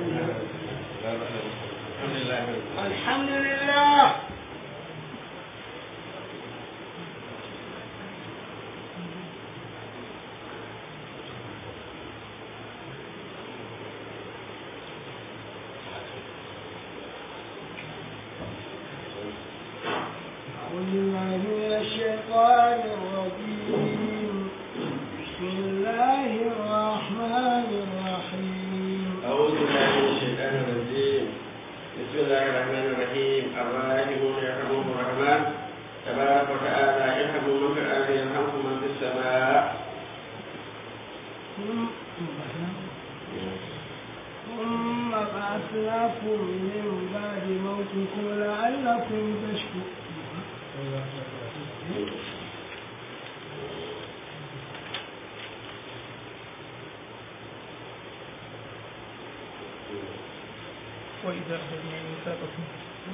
الحمد لله أعوذ بالله من الشيطان الرجيم بسم الله الرحمن الرحيم أعوذ بالله من الشيطان الرجيم بسم الله الرحمن الرحيم الراحمون يرحمهم الرحمن تبارك وتعالى يرحموا من في الأرض يرحمكم من في السماء ثم بعثناكم من بعد موتكم لعلكم تشكرون وإذا أخذنا ميثاقكم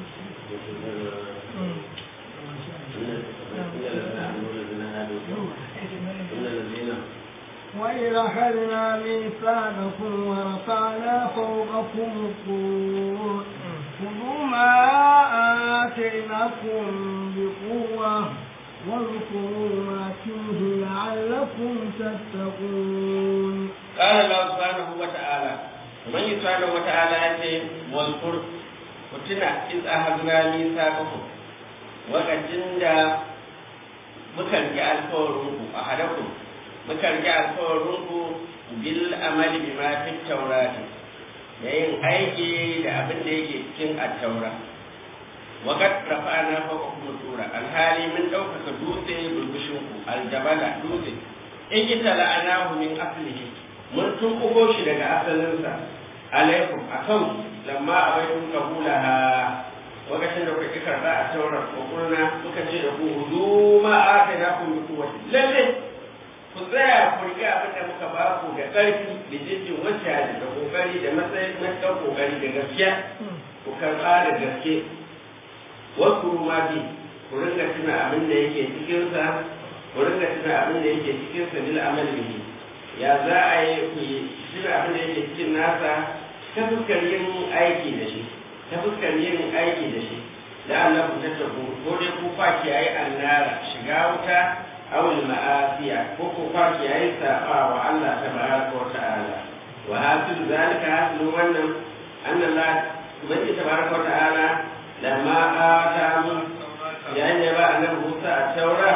إن الذين وإذا أخذنا ميثاقكم ورفعنا فوقكم الطور خذوا ما آتيناكم بقوة واذكروا ما فيه لعلكم تتقون قال الله سبحانه وتعالى ومن سبحانه وتعالى يأتي واذكر وتنا إذ أخذنا ميثاقكم وقد دا muka rike alkawarinku a hadakun muka rike alkawarinku bil amali bima fi taurati da yin aiki da abin da yake cikin attaura wa qad rafa'na fawqakum tura alhali min ɗaukaka dutse bulbushinku aljabala dutse in kita la'anahu min aslihi mun tunkuko shi daga asalinsa alaikum akan lamma abaitum qabulaha lokacin da kuka karɓa a taurar kokurna muka ce da ku hudu ma aka na ku bi kuwati lalle ku tsaya ku riƙe abin da muka ba ku da ƙarfi da jirgin wacce da kokari da matsayin matuƙar kokari da gaskiya ku karɓa da gaske wasu ma bi ku ringa tuna abin da yake cikinsa ku ringa tuna abin da yake cikinsa bil amal bihi ya za a yi ku yi tuna abin da yake cikin nasa ta fuskar yin aiki da shi ta fuskar yin aiki da shi da Allah ku tattaku ko dai ku fa kiyaye annara shiga wuta awul ma'asiya ko ku fa kiyaye saba wa Allah tabaraka wa ta'ala wa hasil zalika hasil wannan anna Allah ubangi tabaraka wa ta'ala lamma ata mun yayin da ba annabi Musa a taura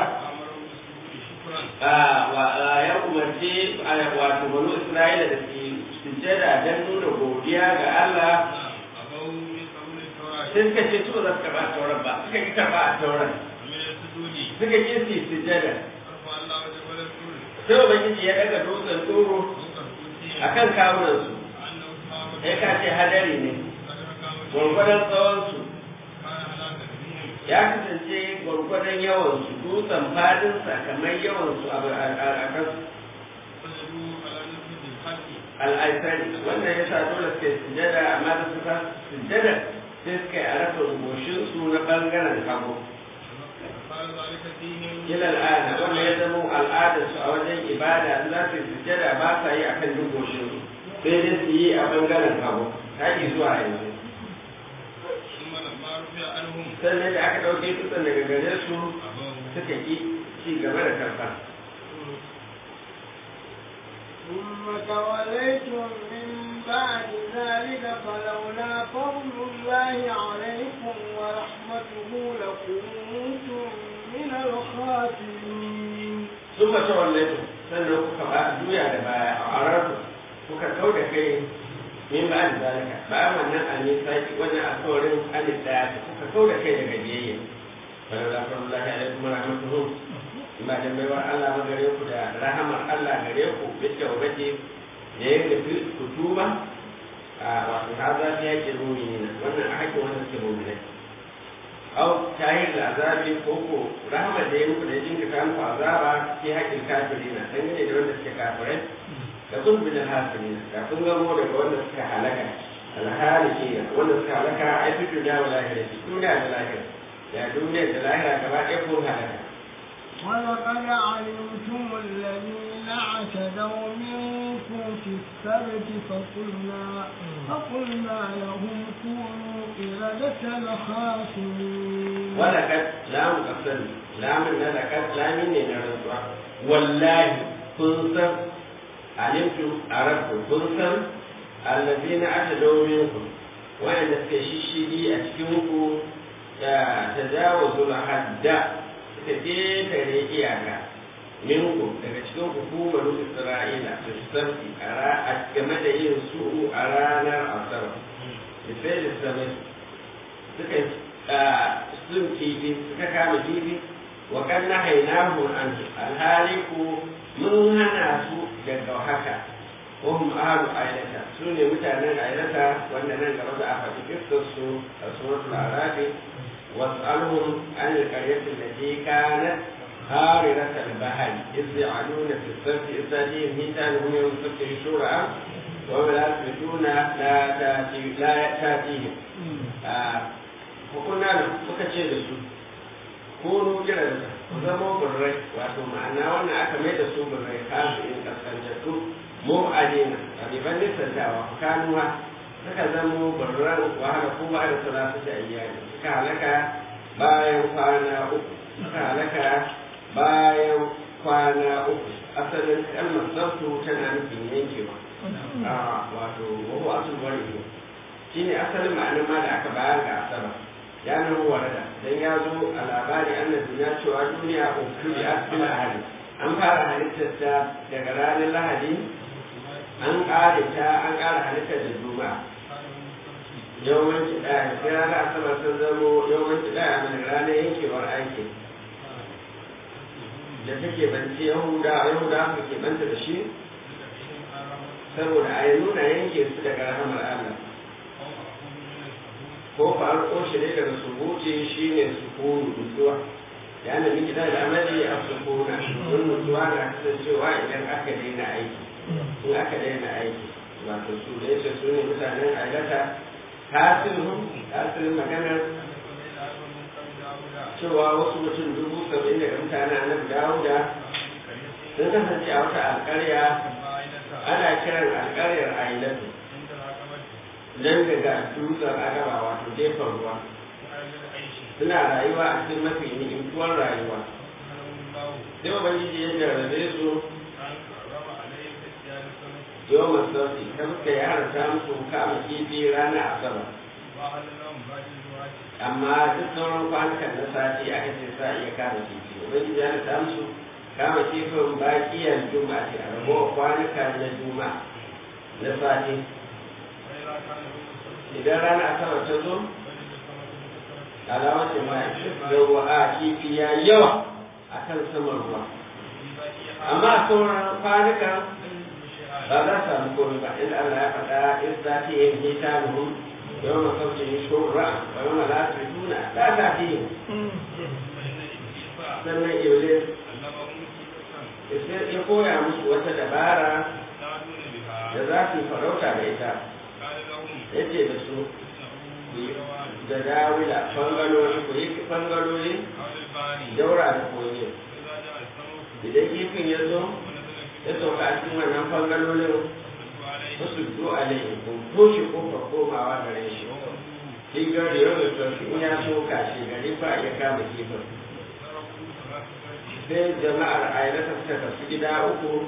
wa ya umarci wato banu Isra'ila da su sujjada don nuna godiya ga Allah sai suka ce su za su karɓa a tauran ba suka ki karɓa a tauran suka ki su sujjada sai ubangiji ya daga dutsen tsoro a kan kawunansu ya kace hadari ne gwargwadon tsawonsu ya kasance gwargwadon yawansu dutsen fadinsa kamar yawansu a kansu al'aisari wannan ya sa dole suke sujjada amma da suka sujjada sai suka yi a rasa rubushinsu na ɓangaren hagu. Ila al'ada wanda ya zama al'adarsu a wajen ibada za su yi sujjada ba sa yi a kan rubushinsu sai dai su yi a ɓangaren hagu haƙi zuwa yanzu. Sannan da aka ɗauke dutsen daga gare su suka ƙi ci gaba da karɓa. ثم توليتم من بعد ذلك فلولا فضل الله عليكم ورحمته لكنتم من الخاسرين ثم توليتم sannan kuka ba juya da baya a ararku kuka kau da kai min ba da zalika bayan wannan an yi saki wannan alkawarin alif daya kuka kau da kai daga biyayya bala la fa Allah ya alaikum rahmatuhu ba da baiwar Allah ma gare ku da rahamar Allah gare ku bitta ubaje da ya nufi ku tuba a wato ha za ta yake mu'minina wannan a hakkin wannan suke mu'minai au tahir da azabi ko ko rahama da ya muku da jinka ta muku azaba fi haƙƙin kafirina dangane da wanda suke kafirai da kun bin hasirina da kun gamo daga wanda suka halaka alhalikina wanda suka halaka a fi duniya wa lahira duniya da lahira ya duniya da lahira gaba ɗaya kun halaka ولقد علمتم الذين اعتدوا منكم في السبت فقلنا فقلنا لهم كونوا قردة خاسرين ولقد لام قسم لام لقد لام ne na rantsuwa wallahi kun san alimtum arabtu kun san allazina atadaw minkum wa'anda suke shishigi a cikin ku da tajawuzul hadda suka ketare iyaka minkum daga cikin hukumar isra'ila da sabti a game da yin su a ranar asabar da sai da sami suka sun kifi suka kama kifi wa kan na hainahu an alhali ku mun hana su daga haka wahum ahlu ailata su ne mutanen ailata wanda nan gaba za a faɗi kistar su a suratul arabi was'alhum an alqaryati allati kanat حاررة البحر إذ يعلون في السبت إذ تأتيهم ميتانهم يوم السبت شرعا وهم لا يثبتون لا تأتي لا تأتيهم وكنا muka ce da su kunu kiransa ku zama burrai wato ma'ana wannan aka mai da su burrai kasu in kaskantattu mu adina abiban nisantawa kanuwa suka zama burran wahala ko ba da salatu da iyali suka halaka bayan kwana uku suka halaka bayan kwana uku asalin kalmar sabtu tana nufin yankewa a wato wahu asul wani ne shi ne asalin ma'anar ma da aka bayar ga asaba ya nan warada dan ya zo a labari an duniya cewa duniya ukuri a cikin lahadi an fara halittar ta daga ranar lahadi an ƙare ta an ƙara halittar da juma'a yawanci ɗaya sai ranar asabar sun zamo yawanci ɗaya mai ranar yankewar aiki da take banci yahuda yahuda su ke banta da shi saboda a yi nuna yanke su daga rahamar allah ko farko shi ne daga subuti shi ne sukunu nutsuwa ya na miki da amali a sukuna don nutsuwa na kasancewa idan aka daina aiki in aka daina aiki wato su da yace su ne mutanen ailata tasirin tasirin maganar cewa wasu mutum dubu saba'in daga mutanen annabi dawuda sun kasance a wata alƙarya ana kiran alƙaryar ailatu nan daga dutsen agaba wato gefen ruwa suna rayuwa a cikin mafi ni'imtuwar rayuwa sai ubangiji ya jarrabe su yau masauki ta suka yi harata musu kama kifi rana asabar amma duk sauran kwanukan na sati aka ce sa iya kama kifi ubangiji ya harata musu kama kifin bakiyar juma'a ce a ragowar kwanuka na juma'a na sati idan rana asabar ta zo alamar jama'a da ruwa a kifi ya yawa a kan saman ruwa amma sauran kwanukan ba za su samu komai ba inda Allah ya faɗa in za ta yi nita nuhun yau na sauce yi shura ba yau na lafi tuna za ta fi yi sannan iblis ya koya musu wata dabara da za su yi farauta da ita ya ce da su da dawila fangaloli ku yi fangaloli daura da koyi idan kifin ya zo ya sauka a cikin wannan fangalolin wasu do a laifin ko toshe kofar komawa gare shi shi gari yau da tafi in ya soka shi gari ba ya kama kifin sai jama'ar ayyata suka tafi gida uku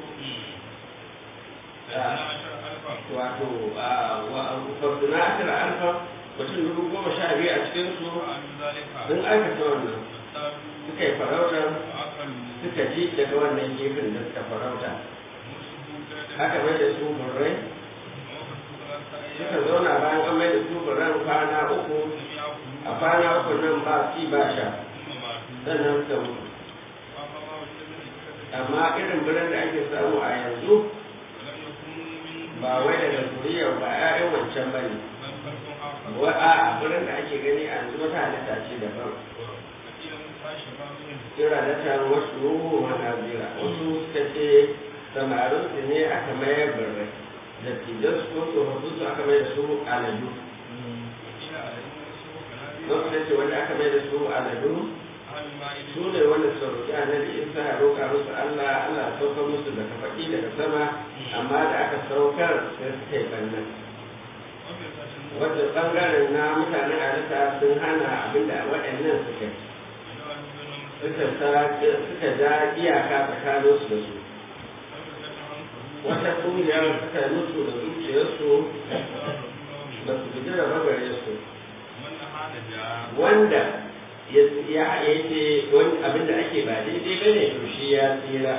wato farduna ashira alfa mutum dubu goma sha biyu a cikinsu sun aikata wannan suka yi farautar suka ji daga wannan gefen da suka farauta aka mai da su burrai suka zauna bayan an mai da su burran kwana uku a kwana uku nan ba ci ba sha sannan suka mutu amma irin birnin da ake samu a yanzu ba wai daga zuriyar ba 'ya'yan wancan ba ne wa a birnin da ake gani a yanzu wata halitta ce daban kira da ta wasu ruhu manazira wasu suka ce samarin su ne aka mayar birrai da tijan su ko tsofaffin su aka mai da su aladu wasu da ce wanda aka mai da su aladu su ne wanda su roƙi annabi isa ya roƙa musu allah allah sauka musu daga faɗi daga sama amma da aka saukar sai suka yi bannan wanda bangaren na mutanen alisa sun hana abinda waɗannan suka suka suka ja iyaka tsakaninsu da su wata ƙungiyar suka mutu da zuciyarsu ba su guji da bagare su wanda ya yake wani abin da ake ba daidai ba ne to shi ya tsira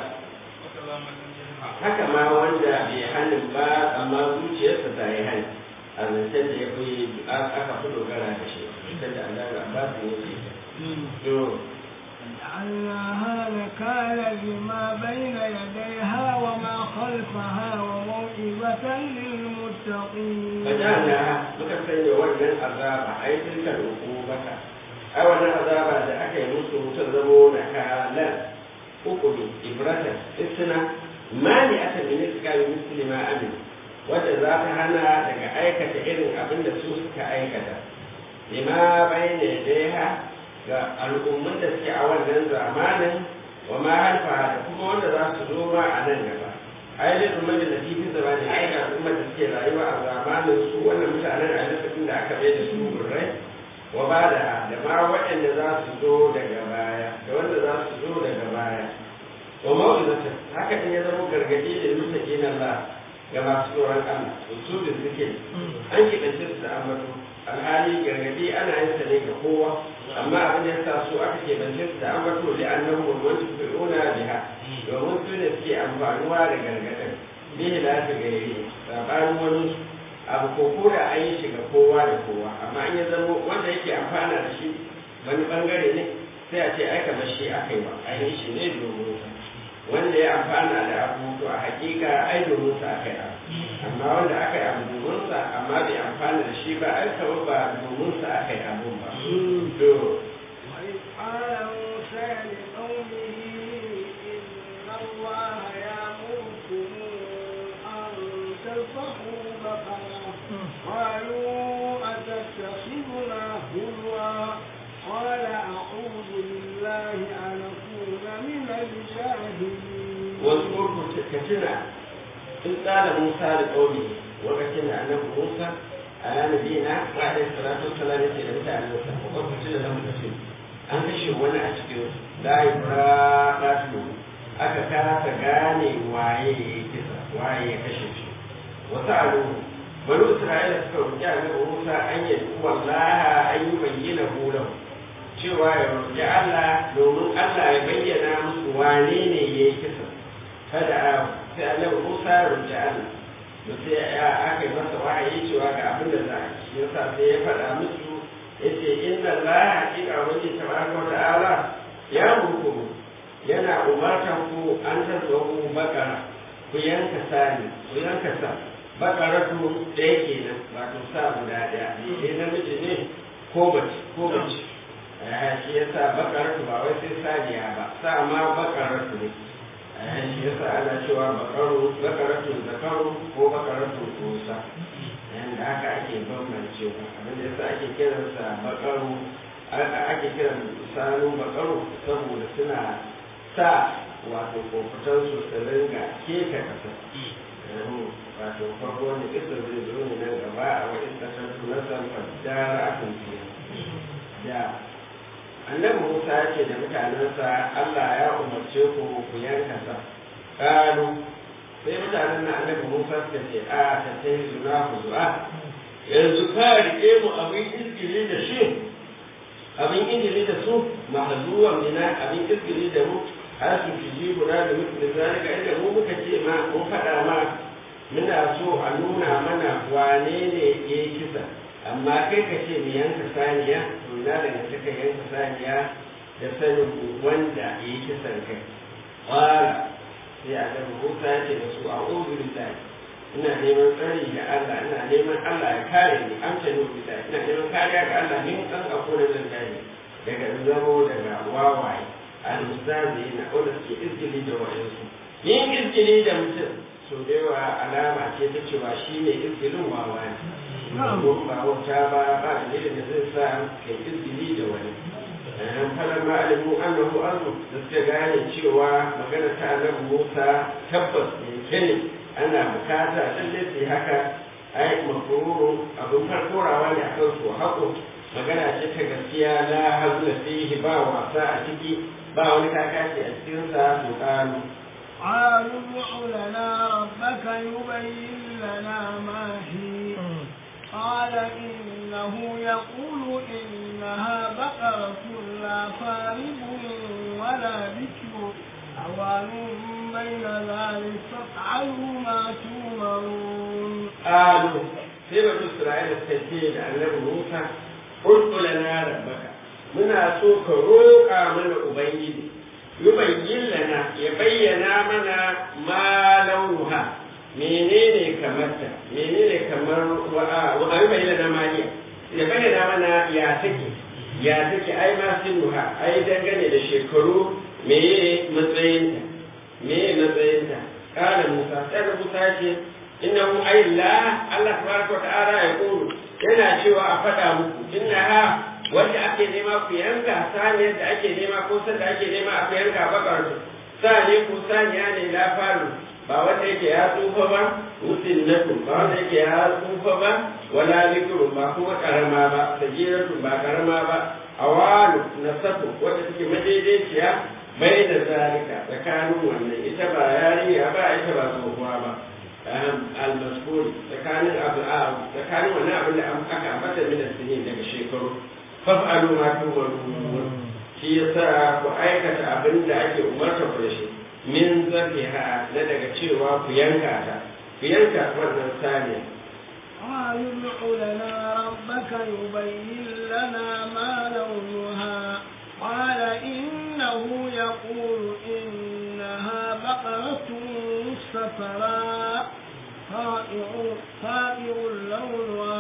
haka ma wanda bai hannun ba amma zuciyarsa ta yi hannu a zancen da ya fi aka fi dogara da shi zancen da Allah ga ba su yake to جعلناها نكالا لما بين يديها وما خلفها وموعظة للمتقين فجعلناها muka sanya wannan azaba ai tilka ukubata ai wannan azaba da aka yi musu ta zamo na kalan hukumi ibrata isna mani aka min iskali muslima amin wadda za ta hana daga aikata irin abin da su suka aikata lima bayna yadayha ga al'umman da suke a wannan zamanin wa ma halfa da kuma wanda za su zo ma a nan gaba ainihin umar da latifin zamanin ai ga al'ummar da suke rayuwa a zamanin su wannan mutanen a lokacin da aka bai da su burrai wa ba da da ma waɗanda za su zo daga baya da wanda za su zo daga baya wa mawuzata haka in ya zama gargaɗi da mutake na Allah ga masu tsoron Allah su da suke an kiɗance su da ambato alhali gargaɗi ana yin sa ne ga kowa amma abin da ya sa su aka keɓance su da ambato da annahu wani fi'una biha domin su ne suke amfanuwa da gargaɗin bihi la ta gairi sabanin wani abu ko ko da an yi shi ga kowa da kowa amma an ya zama wanda yake amfana da shi wani bangare ne sai a ce ai kamar shi aka yi wa an yi shi ne domin sa wanda ya amfana da abu to a hakika ai domin sa aka yi abu amma wanda aka yi abu domin sa amma bai amfana da shi ba ai kawai ba domin sa aka yi abu ba to وإذ قال موسى لقومه إن الله يأمركم أن تذبحوا بقرة قالوا أتتخذنا هزوا قال أعوذ بالله أن أكون من الجاهلين واذكر كتنا إذ قال موسى لقومه وكتنا أنه موسى على نبينا وعليه الصلاة والسلام يسير متى أن موسى وقد كتنا لهم كتنا an kashe wani a cikin laibra ɗasu aka kasa gane waye ya kisa waye ya kashe shi wasu alu bani isra'ila suka roƙi annabi musa an yi wallaha an yi bayyana hulan cewa ya roƙi allah domin allah ya bayyana musu wane ne ya yi kisa kada a sai annabi musa ya roƙi allah da sai ya aka yi masa wahayi cewa ga abin da za a ci yasa sai ya faɗa musu yace inna allaha hakika wani tabaraka wa ta'ala ya muku yana umartan ku an tazwahu bakara ku yanka sani ku yanka sa bakaratu ɗaya kenan wato sa guda ɗaya ne namiji ne ko bace ko bace shi yasa bakaratu ba wai sai saniya ba sa ma bakaratu ne shi yasa ana cewa bakaru bakaratu zakaru ko bakaratu kusa yanda haka ake bambancewa abin da yasa ake kiransa bakaru ake kiran sanu bakaru saboda suna sa wato kofutan su su ringa keka kasa wato farko wanda kisa zai zo ne nan gaba a wani kasar tunasan fadara akan fiye da annabi musa ya ce da mutanensa allah ya umarce ku ku yanka sa ƙalu sai mutanen na annabi Musa suka ce a ta ta yi zuna ku zuwa yanzu ka rike mu abin izgili da shi abin izgili da su mahazuwan mina abin izgili da mu har su fi ji guda da mutu da zalika inda mu muka ce ma mun faɗa ma muna so a nuna mana wane ne ya yi kisa amma kai ka ce mu yanka saniya to na daga suka yanka saniya da sanin wanda ya yi kisan kai ƙwara sai annabi Musa ya ce da su a uzu billahi ina neman tsari da Allah ina neman Allah ya kare ni amsa ni billahi ina neman kariya ga Allah min kan ako da zan gani daga zamo daga wawaye al-mustazi na wanda suke izgili da wayansu yin izgili da mutum so da yawa alama ce ta cewa shi ne izgilin wawa ne ko ba wauta ba ba dalilin da zai sa kai izgili da wani dan falan ma alimu annahu azu da suka gane cewa magana ta annabi Musa tabbas ne kene ana bukata lalle sai haka ai mafururu abin farkorawa ne akan su haƙo magana ce ta gaskiya la hazla fihi ba wasa a ciki ba wani kakaci a cikin sa to kanu قالوا ادع لنا ربك يبين لنا ما هي قال إنه يقول إنها بقرة لا فارض ولا بكر عوان بين ذلك فافعلوا ما تؤمرون قالوا sai bani Isra'ila ta ce da annabi Musa Ud'u lana rabbaka muna so ka roƙa mana ubangiji yubayyin lana ya bayyana mana ma launuha menene kamarta menene kamar wa wa yubayyin lana ma hiya ya bayyana mana ya take ya take ai ma sinuha ai dangane da shekaru meye matsayinta meye matsayinta kana Musa sai Musa ce innahu ay la Allah tabaraka wa ta'ala ya kulu yana cewa a faɗa muku innaha wanda ake nema ku yanka saniyar da ake nema ko san da ake nema a ku yanka bakar saniya ko saniya ne la faru ba wanda yake ya tsufa ba musinnatu ba wanda yake ya tsufa ba wala zikru ba kuma karama ba sajiratu ba karama ba awalu nasabu wanda take madaidaiciya bai da zalika tsakanin wannan ita ba yarinya ba ita ba tsohuwa ba al-masbul tsakanin abu a tsakanin wannan abin da aka ambata min sinin daga shekaru faf'alu ma tumarun shi yasa ku aikata abin da ake umarta ku da shi min zafiha na daga cewa ku yanka ta ku yanka wannan saniya قالوا ادع لنا ربك يبين لنا ما لونها قال إنه يقول إنها بقرة صفراء فائع فائع لونها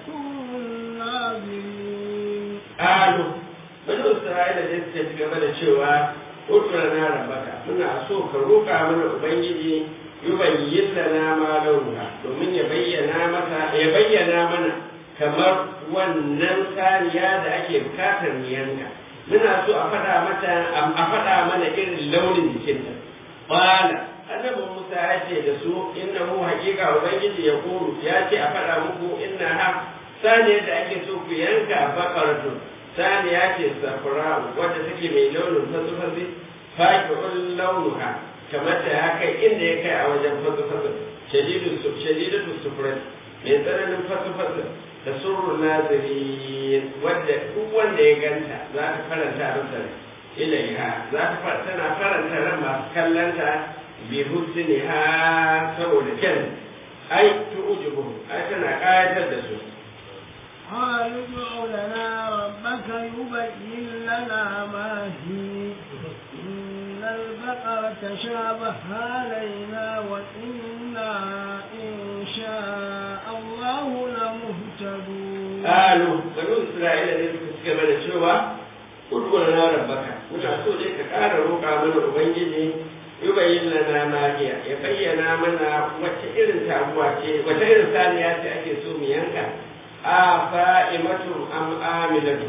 تسر الناظرين قالوا bani isra'ila da suka ci gaba da cewa udura na rabaka muna so ka roƙa mana ubangiji yubayyin lana ma launuha domin ya bayyana mata ya bayyana mana kamar wannan saniya da ake bukatar mu yanka muna so a faɗa mata a faɗa mana irin launin jikinta qala annabi Musa ya ce da su innahu haqiqa ubangiji ya kuru ya ce a faɗa muku inna ha saniyar da ake so ku yanka bakaratu saniya ce safra wadda take mai launin fasufasi faqi'ul launuha kamar da ya kai inda ya kai a wajen fasufasi shadidu shadidatu sufrat mai tsananin fasufasi da surrun nazirin wadda duk wanda ya ganta za ta faranta masa ilaiha za ta tana faranta ran masu kallanta bi husniha saboda kyan ai tu'jibu ai tana kayatar da su قالوا ادع لنا ربك يبين لنا ما هي إن البقرة شابه علينا وإنا إن شاء الله لمهتدون قالوا بنو إسرائيل ne suka ci gaba da cewa Ud'u lana rabbaka muna so dai ka ƙara roƙa mana ubangiji yubayyin lana ma hiya ya bayyana mana wace irin taguwa ce wace irin saniya ce ake so mu yanka a fa'imatu am amilatu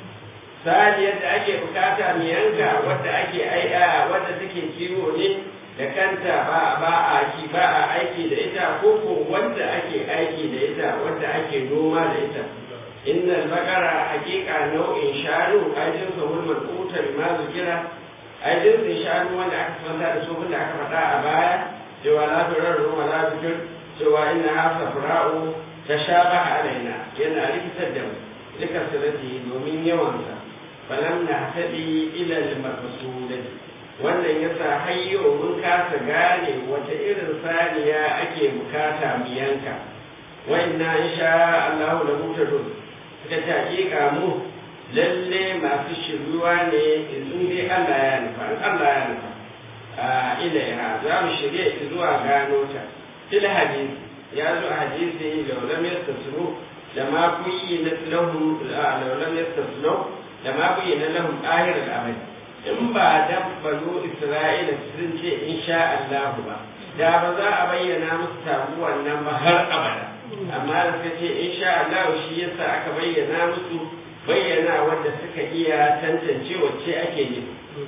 saniyar da ake bukata mu yanka wadda ake ai'a wadda take kiwo ne da kanta ba ba a ki ba a aiki da ita ko ko wanda ake aiki da ita wadda ake noma da ita innal baqara haqiqa nau'in shanu ajin sahul malquta bima zikira ajin sun shanu wanda aka fanta da su da aka faɗa a baya cewa la turarru wa la tukir cewa inna ha safra'u tashabaha alaina yana rikitar da mu duka sirati domin yawansa falam na tabi ila al-maqsudati wannan yasa hayyo mun kasa gane wata irin saniya ake bukata mu yanka wa inna insha Allah la mutadun suka ta hakika mu lalle masu shiruwa ne in dai Allah ya nufa Allah ya nufa a ilaiha za mu shirye zuwa gano ta fil hadisi ya zo a hadisi da lam yastasnu da ma kuyi na lahum da lam yastasnu da ma kuyi na lahum ahir al-amal in ba dan banu isra'ila sun ce insha Allah ba da ba za a bayyana musu tabuwan nan ba har abada amma da suka ce insha Allah shi yasa aka bayyana musu bayyana wanda suka iya tantance wacce ake yi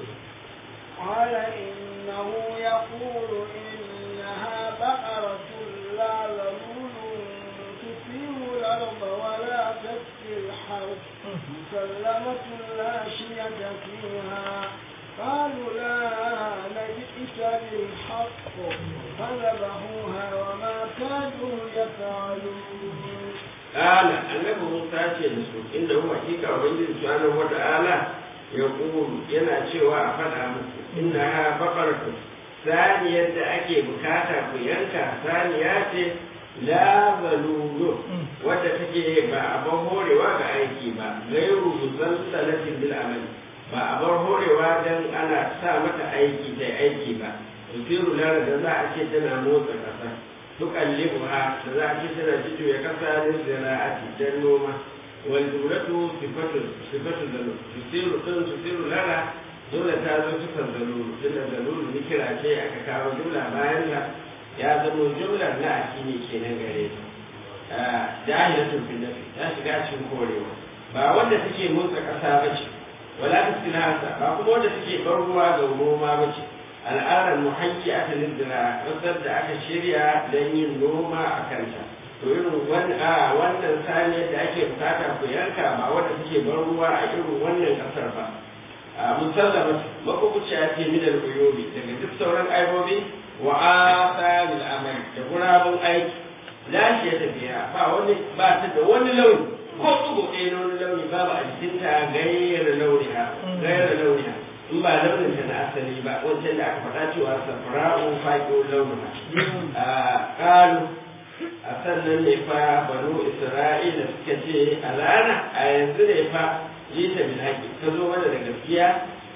قال إنه يقول إنها بقرة لا ذلول مسلمة لا شية فيها قالوا لا نجئت بالحق فذبحوها وما كانوا يفعلون قال annabi Musa ce da su inda huwa hakika ubangiji subhanahu wata'ala ya kulu yana cewa a faɗa muku inna ha baqaratu saniyar da ake bukata ku yanka saniya ce la zalulu wadda take ba a bar horewa ga aiki ba gairu zalzalatin bil amali ba a bar horewa dan ana sa mata aiki ta aiki ba tusiru lara da za a ce tana motsa ƙasa tuqallibuha da za a ce tana jito ya kasa lil zira'ati dan noma wal jumlatu sifatu sifatu zalul tusiru din tusiru lara dole ta zo sifar zalul tunda zalul ni kira ce aka kawo jumla bayan ta ya zama jumlar na akini kenan gare ta jahilatun fil nafi ta shiga cikin korewa ba wanda take motsa kasa bace wala taskinasa ba kuma wanda take bar ruwa ga noma bace al'adar muhanki aka lindira wasar da aka shirya don yin noma a kanta to irin wannan saniyar da ake bukata ku yanka ba wanda take bar ruwa a irin wannan kasar ba musallama makwabciya ce min al-uyubi daga duk sauran aibobi wa asaril amal da gurabun aiki lafiya tafiya ba wani ba ta da wani launi ko tsugo ɗaya na wani launi babu a jikinta gayyar launiha gayyar launiha in ba launin ta na asali ba wancan da aka faɗa cewa safra'u faƙo launiha a ƙalu a sannan ne fa banu isra'ila suka ce alana a yanzu ne fa jita bil haƙi ka zo mana da gaskiya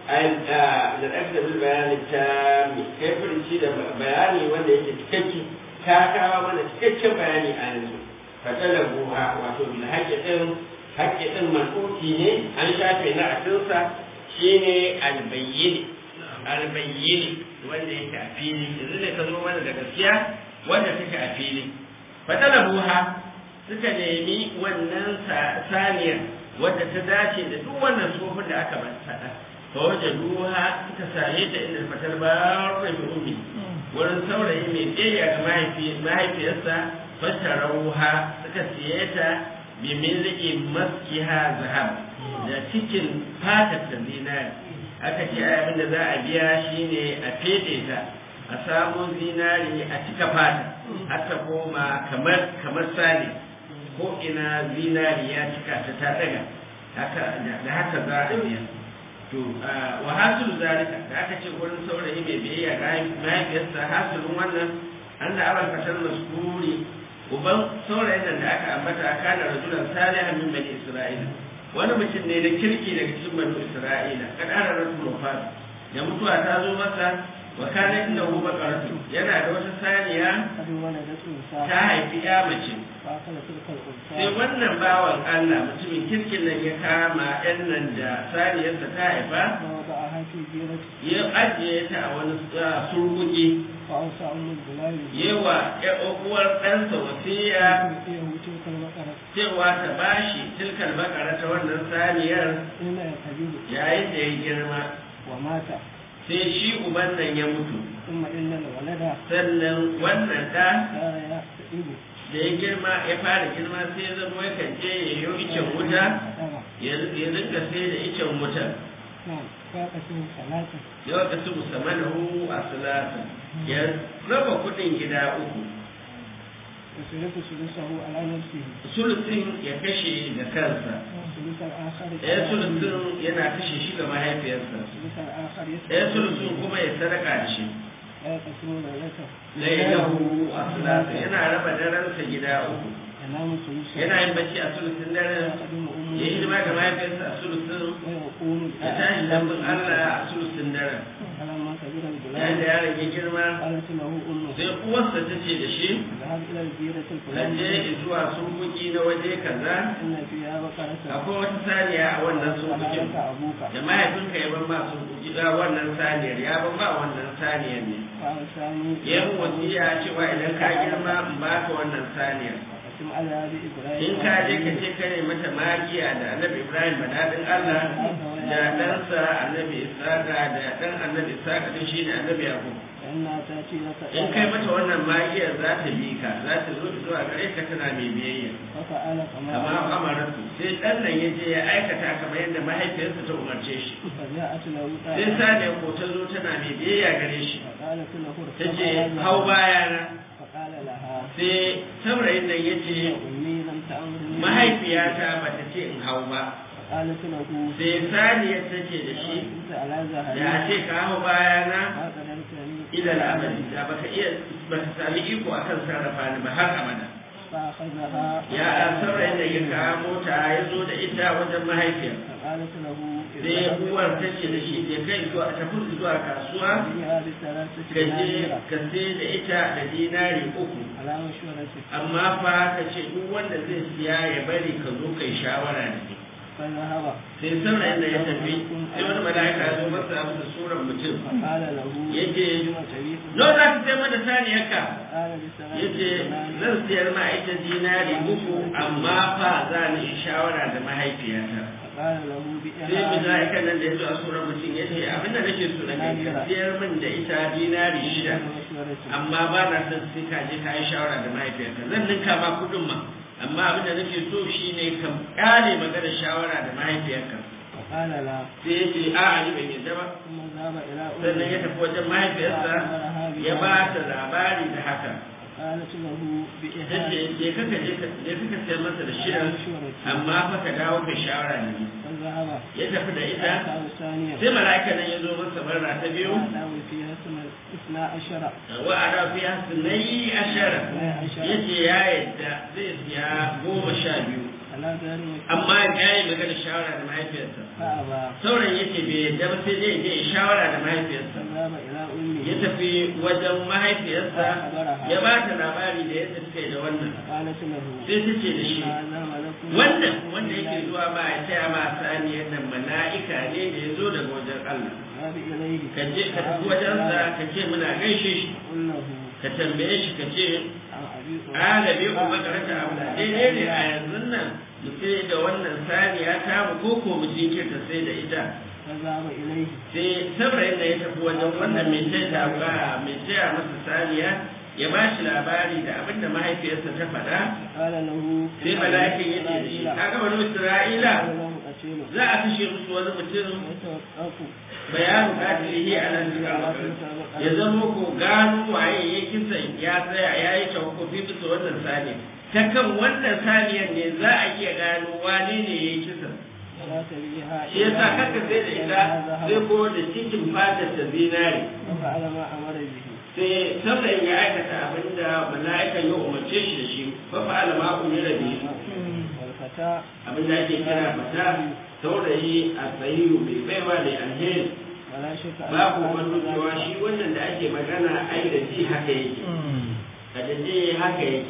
da ɗaga bil bayani ta kai furinci da bayani wanda yake cikakke ta kawo mana cikakken bayani a yanzu fatala buha wato bil haƙi ɗin haƙi ɗin man'uti ne an shafe na atinsa shine albayyini albayyini wanda yake a fili yanzu ne ka zo mana da gaskiya wanda take a fili fatala buha suka nemi wannan saniyar wadda ta dace da duk wannan tsofin da aka faɗa fa wajen duha suka same ta inda fatar barra bi ummi wurin saurayi mai biyayya ga mahaifiyarsa fasharauha suka siye ta bi milki maskiha zahab da cikin fatar ta zinari aka ce abin da za a biya shine a fede ta a samu zinari a cika fata har ta koma kamar kamar sale ko ina zinari ya cika ta ta daga haka da haka za a biya to wa hasilu zalika da aka ce wurin saurayi mai biyayya ga mahaifiyarsa hasilun wannan an da abal fatar maskuri uban saurayin nan da aka ambata kana rajulan salihan min bani isra'ila wani mutum ne da kirki daga cikin bani isra'ila kad ana rasul wafat da mutuwa ta zo masa wa kana inda hu baqaratu yana da wata saniya ta haifi ya mace sai wannan bawan Allah mutumin kirkin nan ya kama yan nan da saniyarsa ta haifa ya ajiye ta a wani surguki yawa ya uwar ɗansa wasiya cewa ta bashi tilkal bakara ta wannan saniyar yayin da ya girma sai shi uban nan ya mutu sannan wannan ɗa da ya girma ya fara girma sai ya zama ya kan je ya yi icen wuta ya rinka sai da icen wuta yau ka su musamman hu a salata ya raba kudin gida uku sulusin ya kashe da kansa ɗaya sulusin yana kashe shi ga mahaifiyarsa ɗaya sulusin kuma ya sadaka da shi lailahu a sulasa yana raba daransa gida uku yana yin bacci a sulusin daren ya yi hidima ga mahaifiyarsa a sulusin ya tashi lambun allah a sulusin daren yayin da yaron ya girma sai uwarsa ta ce da shi na je zuwa surbuki na waje kaza akwai wata saniya a wannan surbukin da mahaifinka ya ban ma surbuki da wannan saniyar ya ban ma wannan saniyar ne yan wasiya cewa idan ka girma in baka wannan saniyar in ka je ka ce kare mata magiya da annabi ibrahim badadin allah da ɗansa annabi isaka da ɗan annabi isaka din shi ne annabi yakub أنها تأتي لك in kai mata wannan magiyar za ta bi ka za ta zo zuwa gare ka tana mai biyayya ففعل كما amma أمر amaratu sai dan nan ya je ya aikata kamar yadda mahaifiyarsa ta umarce shi فجاءت له sai آية saniya ko ta zo tana mai biyayya gare shi فقالت له ta اركب ce هذا hau bayana فقال لها sai saurayin nan ya ce أمي لم تأمرني mahaifiyata ba ta ce in hau ba فقالت له sai saniyar ta ce da shi كنت على da a زهري ce ka hau bayana ما قدرت أن ila al'amari da baka iya baka sami iko akan sarrafa ni ba har abada فأخذها ya saurayin da ya kamo ta ya zo da ita wajen mahaifiyar فقالت له sai uwar ta ce da shi je kai zuwa tafi zuwa kasuwa فيها بثلاثة ka je دنانير ka sai da ita da dinari uku على مشورته amma fa ka ce duk wanda zai siya ya bari ka zo kai shawara da ni فذهب sai saurayin da ya tafi sai wani mala'ika ya zo masa masa surar mutum فقال له yace لم تبيت no za ka sai mana saniyarka قال بثلاثة yace دنانير zan siyar ma ita dinari uku amma fa za ni yi shawara da mahaifiyata فقال له sai بئها mala'ikan nan da ya zo a surar mutum ya ce abin da nake so da kai ka siyar min da ita dinari shida مشورته amma ba na son sai ka je ka yi shawara da mahaifiyarka zan ninka ma kuɗin ma amma abin da nake so shine ka ƙare magana shawara da mahaifiyarka فقال لا sai ya ce a'a ni ban yadda ba ثم ذهب إلى sannan ya أمه tafi wajen mahaifiyarsa ya ba ta labari da haka قالت له بئها tace je ka je ka je ka sayar masa da shirin amma fa ka dawo ka shawara da ni فذهب ya tafi da ita فأتاه الثانية sai mala'ika nan ya zo masa barra ta biyu وأتاه فيها ثم اثنا عشر wa ana fi hasnai ashara yace ya yadda zai siya goma sha biyu على دار amma ya yi magana shawara da mahaifiyarsa فأبى sauran yace bai yadda ba sai dai je shawara da mahaifiyarsa فذهب إلى أمه ya tafi wajen mahaifiyarsa ya ba ta labari da yadda suka yi da wannan قالت له sai ta ce da shi هذا ملك wannan wanda yake zuwa ba ya taya ma saniyar nan mala'ika ne da ya zo daga wajen Allah ذهب إليه ka je ka tafi wajensa ka ce muna gaishe shi قل له ka tambaye shi ka ce عن أبي alabe ko makaranta abu da daidai ne a yanzu nan mu sai da wannan saniya ta mu ko ko mu jinkirta sai da ita فذهب إليه sai saurayin da ya tafi wajen wannan mai taya ba mai taya masa saniya ya ba shi labari da abin da mahaifiyarsa ta faɗa قال له sai mala'ikin ya ce da shi kaga wani isra'ila قال له قتيل za a kashe musu wani mutum ويتوقف bayanin katilihi a nan ya zama ko gano waye ya kisan ya tsaya ya yi tawakofi bisa wannan saniya ta kan wannan saniyar ne za a iya gano wane ne ya yi kisan ولا تبيها shi yasa kaka sai da ita sai ko da cikin fatar ta zinare وفعل ما أمر به sai saboda ya aikata abin da mala'ikan ya umarce shi da shi fa fa'ala ma umira bi والفتى abin da ake kira fata saurayi a tsayiru mai baiwa da alheri ولا شك أن babu هذا wani cewa shi wannan da ake magana ai da ji haka yake a da ji haka yake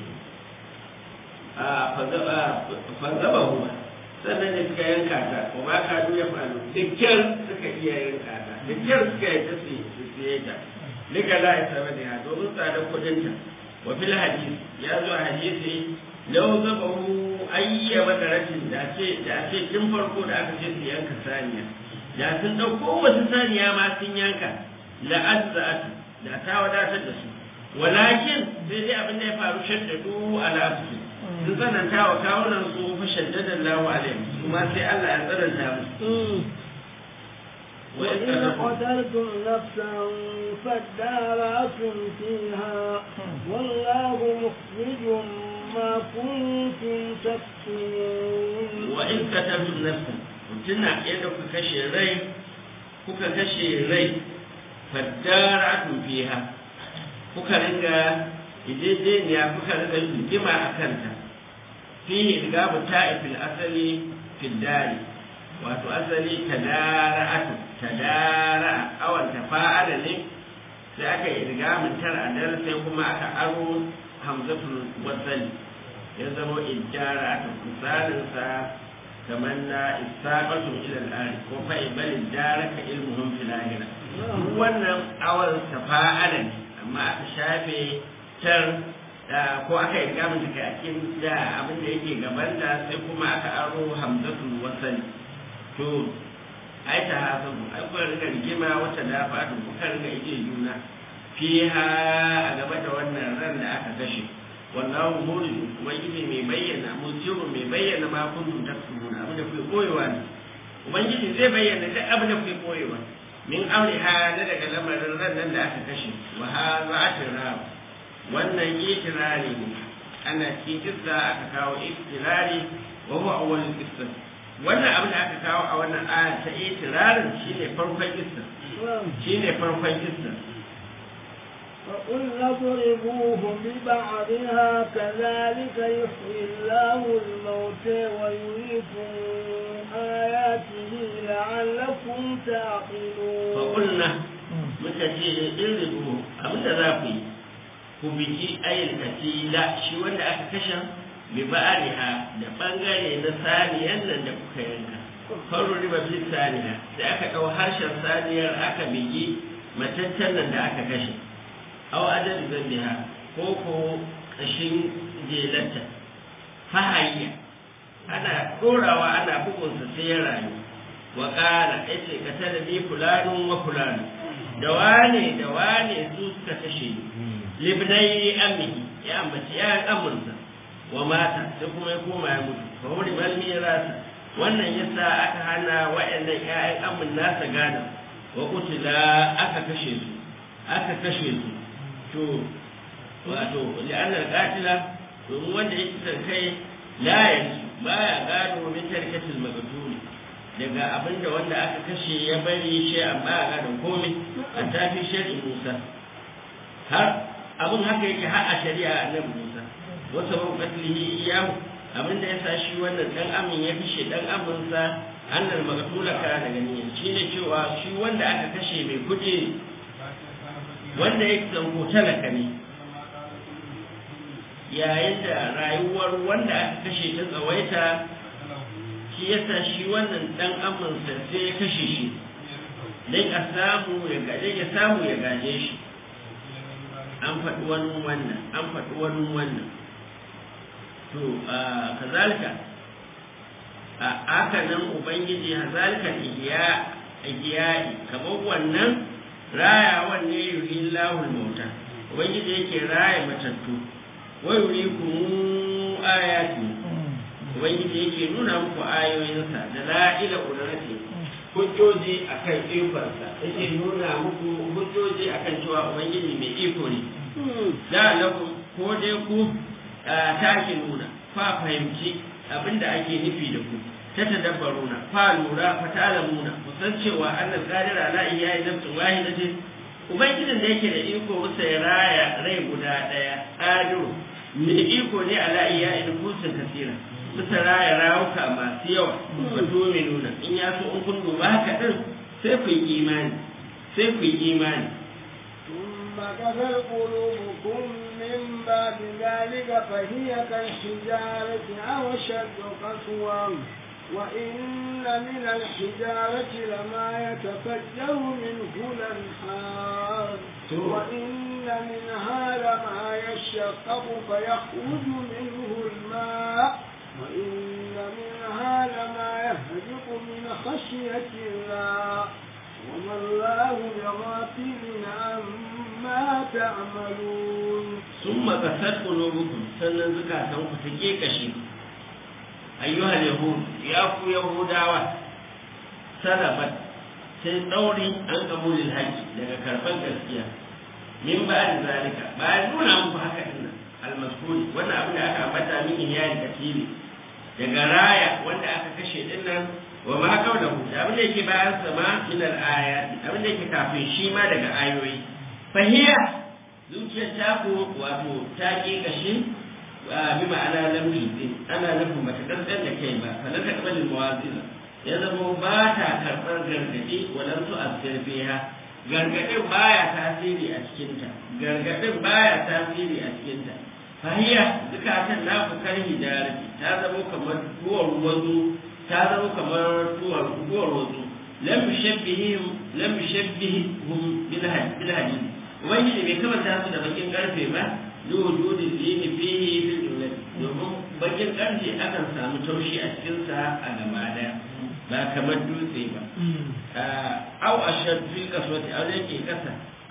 a fazaba huwa sannan da suka yanka ta ko ba ka duya falu dukkan suka iya yanka ta dukkan suka yi ta su siye ta duka la ya saba da ya domin tsadar kudin ta wa fil hadisi ya zo a hadisi lau zaba hu ayya madaratin da ce da ce tun farko da aka ce su yanka saniya da sun ɗauko wasu saniya ma sun yanka la'azza'atu da ta wadatar da su walakin sai dai abin da ya faru shaddadu ala su sun tsananta wa kawunan su fa shaddada Allahu alaihim kuma sai Allah ya tsananta musu وإن قتلتم نفسا فادارأتم فيها والله مخرج ما كنتم تكتمون وإن قتلتم نفسا tuna yadda kuka kashe rai kuka kashe rai faddaratun fiha kuka ringa ijejeniya kuka ringa rigima a kanta fihi rigabu ta'ifil asali fiddari wato asali tadara'atu tadara awan tafa'ala ne sai aka yi rigamin tar a dar sai kuma aka aro hamzatul wasali ya zama iddara'atu misalin sa kamar na isaƙatu ila al'ari ko fa ibali daraka ilmuhum fil akhirah wannan awal tafa'ala ne amma aka shafe tar ko aka yi gamin da a cikin da abin da yake gaban da sai kuma aka aro hamzatul wasali to ai ta hasabu ai ko riga rigima wata da fadu ko ka riga ije juna fiha a gaba da wannan ran da aka kashe wallahu murid ubangiji mai bayyana musiru mai bayyana ma kuntum taksubuna abin da kuke koyewa ne ubangiji zai bayyana duk abin da kuke koyewa min amriha na daga lamarin ran nan da aka kashe wa hadha atirab wannan itirari ne ana cikin kissa aka kawo itirari wa huwa awwalul qissa wannan abin da aka kawo a wannan aya ta itirarin shine farkon kissa shine farkon kissa فقلنا اضربوه ببعضها كذلك يحيي الله الموتى ويريكم آياته لعلكم تعقلون فقلنا muka ce irribu abinda za ku yi ku biki ayyul katila shi wanda aka kashe bi ba'ariha da bangare na saniyan nan da kuka yanka faru riba fi saniya da aka ɗau harshen saniyar aka bigi mataccen nan da aka kashe aw adadi zambiha ko ko kashin jelata fahayya ana ɗorawa ana bugunsa sai ya rayu wa ƙara yace ka tada bi fulanun wa fulanun da wane da wane su suka kashe ni libnai ammihi ya ambaci ya amursa wa mata sai kuma ya koma ya mutu fa wuri malmi ya rasa wannan yasa aka hana wa'annan ƴaƴan amin nasa gada wa kutila aka kashe su aka kashe su to wato li'anna al-qatila domin wanda yake san kai la yanzu baya gado min tarkatil magatuli daga abinda wanda aka kashe ya bari shi amma a gadon komai an tafi shari'in Musa har abin haka yake har a shari'a annabi Musa wasu ban katlihi iyahu abinda ya sa shi wannan dan amin ya kashe dan aminsa annal magatula kana daga niyya shine cewa shi wanda aka kashe mai kudi wanda ya zango talaka ne yayin da rayuwar wanda aka kashe ta tsawaita shi yasa shi wannan dan aminsa sai ya kashe shi dan a samu ya gaje ya samu ya gaje shi an faɗi wani wannan an faɗi wani wannan to kazalika a haka nan ubangiji hazalika ihya ihya'i kamar wannan rayawan ne yuri lahul mauta ubangiji yake raya matattu wa yurikum ayati ubangiji yake nuna muku ayoyinsa da la'ila qudrati hujjoji akan ikonsa yake nuna muku hujjoji akan cewa ubangiji mai iko ne da lakum ko dai ku take nuna fa fahimci abinda ake nufi da ku ta tadabbaruna fa lura fa ta'lamuna ku san cewa annal qadir ala iyayi nafsin wahidatin ubangijin da yake da iko musa ya raya rai guda daya qadiru mai iko ne ala iyayi nufsin kasira musa raya rawuka masu yawa wa nuna in ya so in kun duba haka din sai ku yi imani sai ku yi imani ثم كفر قلوبكم من بعد ذلك فهي كالحجارة أو أشد قسوة وإن من الحجارة لما يتفجر منه الأنهار وإن منها لما يشقق فيخرج منه الماء وإن منها لما يهبط من خشية الله وما الله بغافل عما تعملون ثم قست قلوبكم sannan zukatanku ta kekashe ayyuhal yahud ya ku yahudawa salabat sai tsauri an kabulin haƙi daga karɓar gaskiya min ba da zalika bayan nuna muku haka din almaskuri wannan abin da aka ambata min iyali katili daga raya wanda aka kashe din nan wa ma kau da da abin da yake bayan sama min al-ayat abin da yake kafin shi ma daga ayoyi fahiya zuciyar taku wato ta ƙi kashe bi ma'ana lam tuzin ana nufin bata kankan da kai ba kana ta kabalin mawazina ya zama ba ta karɓar gargaɗi walan su asir fiha gargaɗin baya tasiri a cikinta gargaɗin baya tasiri a cikinta fahiya zukatan na fukar hijarati ta zama kamar tuwar wazu ta zama kamar tuwar tuwar wazu lam yushabbihim lam yushabbihum bil hadid ubangiji bai kamata su da bakin karfe ba liwujudin dini fihi fil jumlati domin bakin karfe akan samu taushi a cikin sa a gaba daya ba kamar dutse ba au ashad fil kaswati aw yake kasa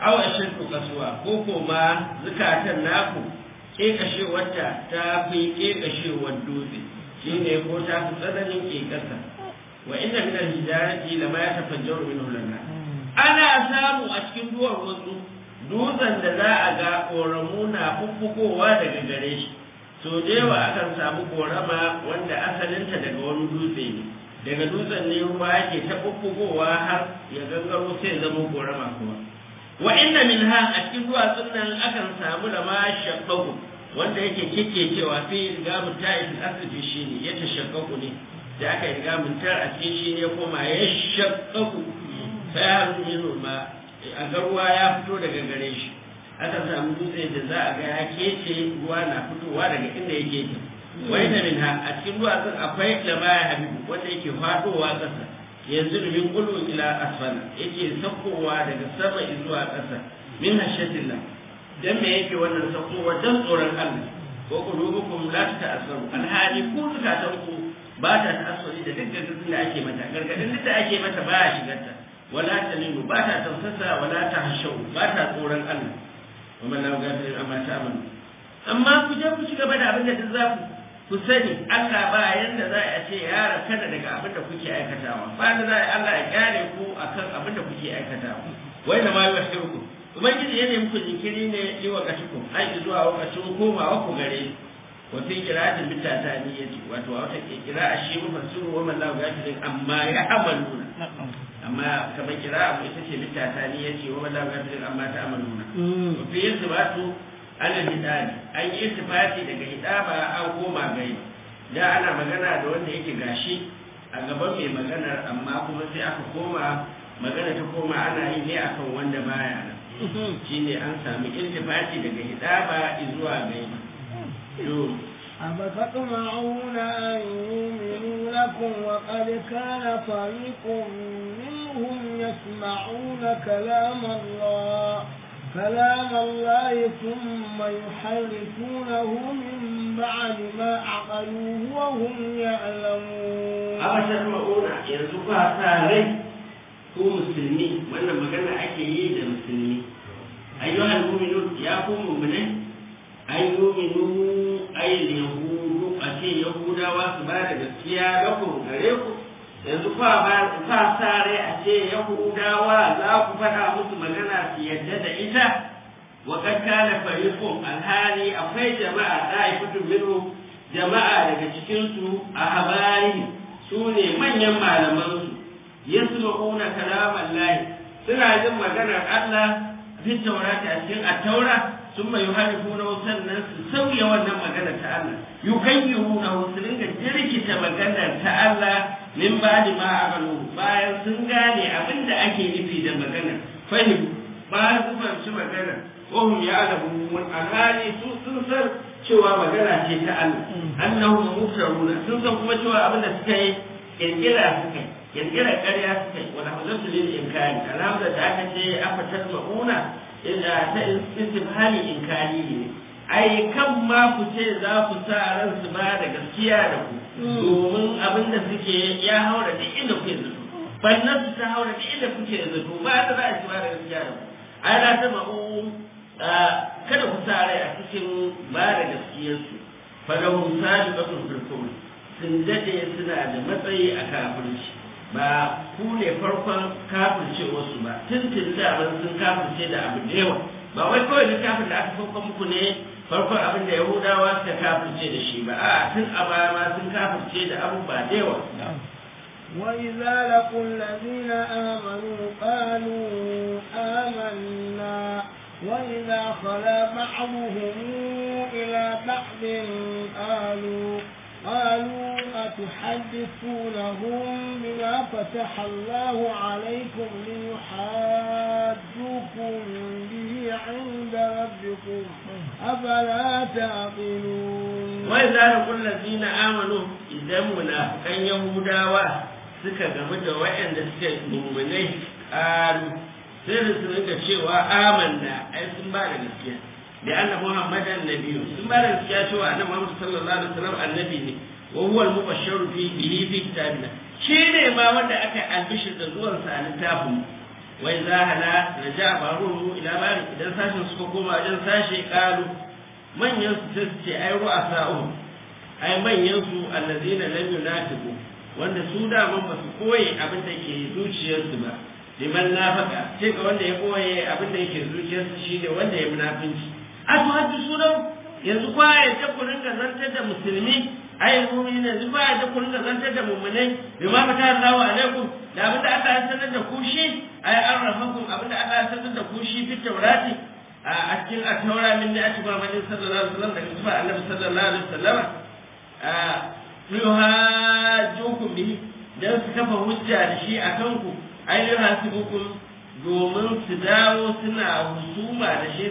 awa shirku kasuwa ko ko ma zukatan naku kekashewarta ta fi kekashewar dutse shine ko ta fi tsananin kekasa wa inna min al-hijarati lama yatafajjaru minhu lana ana samu a cikin duwar wasu dutsen da za a ga ƙoramu na fuffukowa daga gare shi so da yawa akan samu ƙorama wanda asalinta daga wani dutse ne daga dutsen ne ruwa yake ta fuffukowa har ya gangaro sai zama ƙorama kuma wa inna min ha a cikin duwatsun nan akan samu da ma shabbaku wanda yake kike cewa fi rigamun ta'ifin asibiti shi ne ya tashakkaku ne da aka yi rigamun tar a cikin shi ne kuma ya shakkaku sai har yin ma a ga ruwa ya fito daga gare shi aka samu dutse da za a ga ya kece ruwa na fitowa daga inda yake ke wai da min ha a cikin duwatsun akwai lamaya habibu wanda yake fadowa ƙasa yanzu da min kulu ila asfala yake saukowa daga sama zuwa ƙasa min hashatillah dan me yake wannan saukowa dan tsoron Allah ko qulubukum la ta'assaru alhali ku zukatan ku ba ta ta'assuri da duk gargadin da ake mata gargadin da ake mata ba ya shigarta wala talinu ba ta tausasa wala ta hashau ba ta tsoron Allah wa man lahu ghafir amma ta'malu amma ku je ku ci gaba da abin da duk za ku ku sani Allah ba yanda za a ce ya rakana daga abin da kuke aikatawa ba da za a Allah ya kyale ku akan abin da kuke aikatawa wai da ma yuhsiruku ubangiji yana muku jinkiri ne yi wa kashiku ai zuwa lokacin komawa ku gare wa fi qira'atin bi tataniyati wato wata qira'a shi mufassiru wa man lahu ghafir amma ya amaluna amma kamar kira abu ita ce littata ni ya ce wa wala gafirin amma ta amaluna wa fi yasbatu ala hidani an yi istifati daga hidaba an koma gai da ana magana da wanda yake gashi a gaban mai maganar amma kuma sai aka koma magana ta koma ana yi ne akan wanda baya nan shine an samu iltifati daga hidaba zuwa gai أفتطمعون أن يؤمنوا لكم وقد كان فريق منهم يسمعون كلام الله كلام الله ثم يحرفونه من بعد ما عقلوه وهم يعلمون أفتطمعون يرزقها ساري ko musulmi wannan magana ake yi da musulmi ayyuhal mu'minun ya ku mu'minai an yuminu ayin yahudu a ce yahudawa su ba da gaskiya ga ku gare ku yanzu fa ba fa sare a ce yahudawa za ku faɗa musu magana su yadda da ita wa kad kana fariqun alhali akwai jama'a da'ifatu minhu jama'a daga cikin su a habari su ne manyan malaman su yasma'una kalaman lahi suna jin maganar Allah fi taurata a cikin at-taura ثم يحرفونه sannan su sauya wannan magana ta Allah yukayyiruna su dinga jirkita maganar ta Allah min ba'di ma amalu bayan sun gane abin da ake nufi da magana fahim bayan su fahimci magana wahum ya'lamun alhali su sun san cewa magana ce ta Allah annahum muftaruna sun san kuma cewa abin da suka yi kirkira suka yi kirkira ƙarya suka yi wala hazatu lil inkari alhamdulillah da aka ce afatar ma'una ina ta istifhami inkari ne ai kan ma ku ce za ku sa ran su ba da gaskiya da ku domin abin da suke ya haura duk inda kuke zato bannan su ta haura duk inda kuke zato ba da za a ci ba da gaskiya da ku ai na ta ma'u kada ku sa rai a cikin ba da gaskiyarsu falahum sabiqatun fil kufr sun dade suna da matsayi a kafirci ba ku ne farkon kafirce wasu ba tun tun da ban sun kafirce da abu da yawa ba wai kawai littafin da aka sauka muku ne farkon abin da yahudawa suka kafirce da shi ba a tun a baya ma sun kafirce da abubuwa da yawa وإذا لقوا الذين آمنوا قالوا آمنا وإذا خلا بعضهم إلى بعض قالوا قالوا أتحدثونهم بما فتح الله عليكم ليحاجوكم به عند ربكم أفلا تعقلون وإذا لقوا الذين آمنوا إذا منافقا يهودا suka game da waɗanda suke mummunai ƙaru sai da su rika cewa amanna ai sun ba da gaskiya da annabi muhammadan nabiyu sun ba da gaskiya cewa annabi muhammad sallallahu alaihi wasallam annabi ne wa huwa al-mubashshiru fi bihi fi kitabina shi ne ma wanda aka albishir da zuwan sa a littafin wai za hala da ja faru ila bari idan sashin suka koma wajen sashe kalu manyan su sai su ce ai ru'a sa'u ai manyan su allazina lam yunafiqu wanda su da man ba su koyi abin da ke zuciyarsu ba liman nafaka sai ga wanda ya koye abin da yake zuciyarsa shine wanda ya munafinci a to haddu sunan yanzu kwa ya ta ku rinka zantar da musulmi ai mu'mini yanzu kwa ya ta ku rinka zantar da mu'minai bima fata Allahu alaikum da abin da Allah ya sanar da ku shi ai an rafakum abin da Allah ya sanar da ku shi fi taurati a cikin at-taura min da ati Muhammadin sallallahu alaihi wasallam daga zuwa Annabi sallallahu alaihi wasallam a yuhajjukum bihi dan su kafa hujja da shi akan ku ainihin hasibukum domin su dawo suna husuma da shi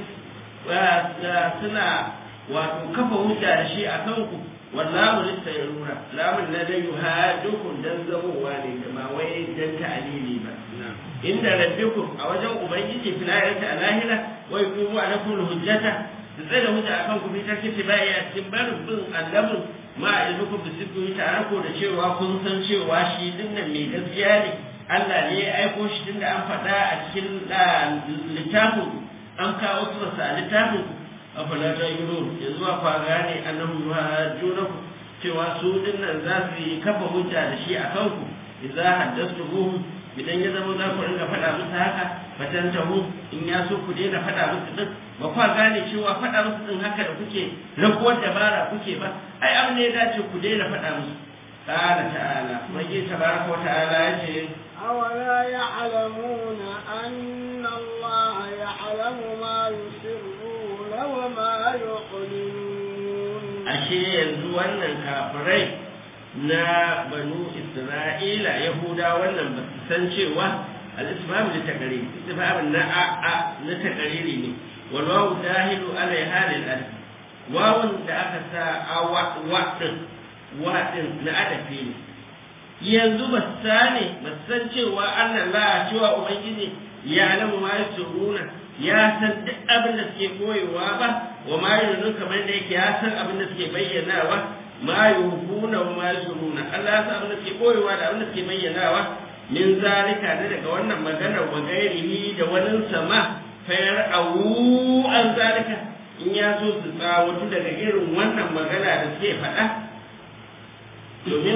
suna wato kafa hujja da shi a kanku wallahu littayruna lamun na da yuhadukum dan zamowa ne da ma wai dan ta'alili ba inda rabbikum a wajen ubangiji fil ayati alahira wa yuqimu alakum hujjata da tsaye da hujja akan ku fitar kici bai a cikin barin bin annabin ma ilmukum bi sirri tare ko da cewa kun san cewa shi dinnan mai gaskiya ne Allah ne ya aiko shi tunda an faɗa a cikin littafin an kawo su masa a littafin afala ta yi nuru ya zuwa kwa gane annabi yuhajjunaku cewa su dinnan za su yi kafa hujja da shi a kanku idza haddathtuhum idan ya zama za ku ringa faɗa musu haka fatantahu in ya so ku daina faɗa musu din ba kwa gane cewa faɗa musu din haka da kuke rakuwar dabara kuke ba ai abin ne ya dace ku daina faɗa musu قال تعالى وجه تبارك وتعالى يجي أولا يعلمون أن الله يعلم ما يسرون وما يعلنون ashe yanzu wannan kafirai na banu isra'ila yahuda wannan ba su san cewa al-isbab li taqrir isbab na a a na taqriri ne wal wawu dahilu ala halil alif wawun da aka sa a wa wa din wa din na adafi ne yanzu ba su sane ba su san cewa Allah la cewa ubangiji ya alamu ma yasuruna ya san duk abin da suke koyewa ba wa ma yunun kamar da yake ya san abin da suke bayyanawa ma yuhuna wa ma yasuruna Allah ya san abin da suke koyewa da abin da suke bayyanawa min zalika ne daga wannan magana wa gairihi da wani sama fayar awu an zalika in ya so su tsawatu daga irin wannan magana da suke faɗa domin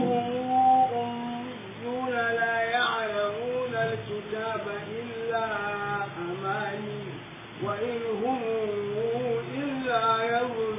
أميون لا يعلمون الكتاب إلا أماني وإن هم إلا يظنون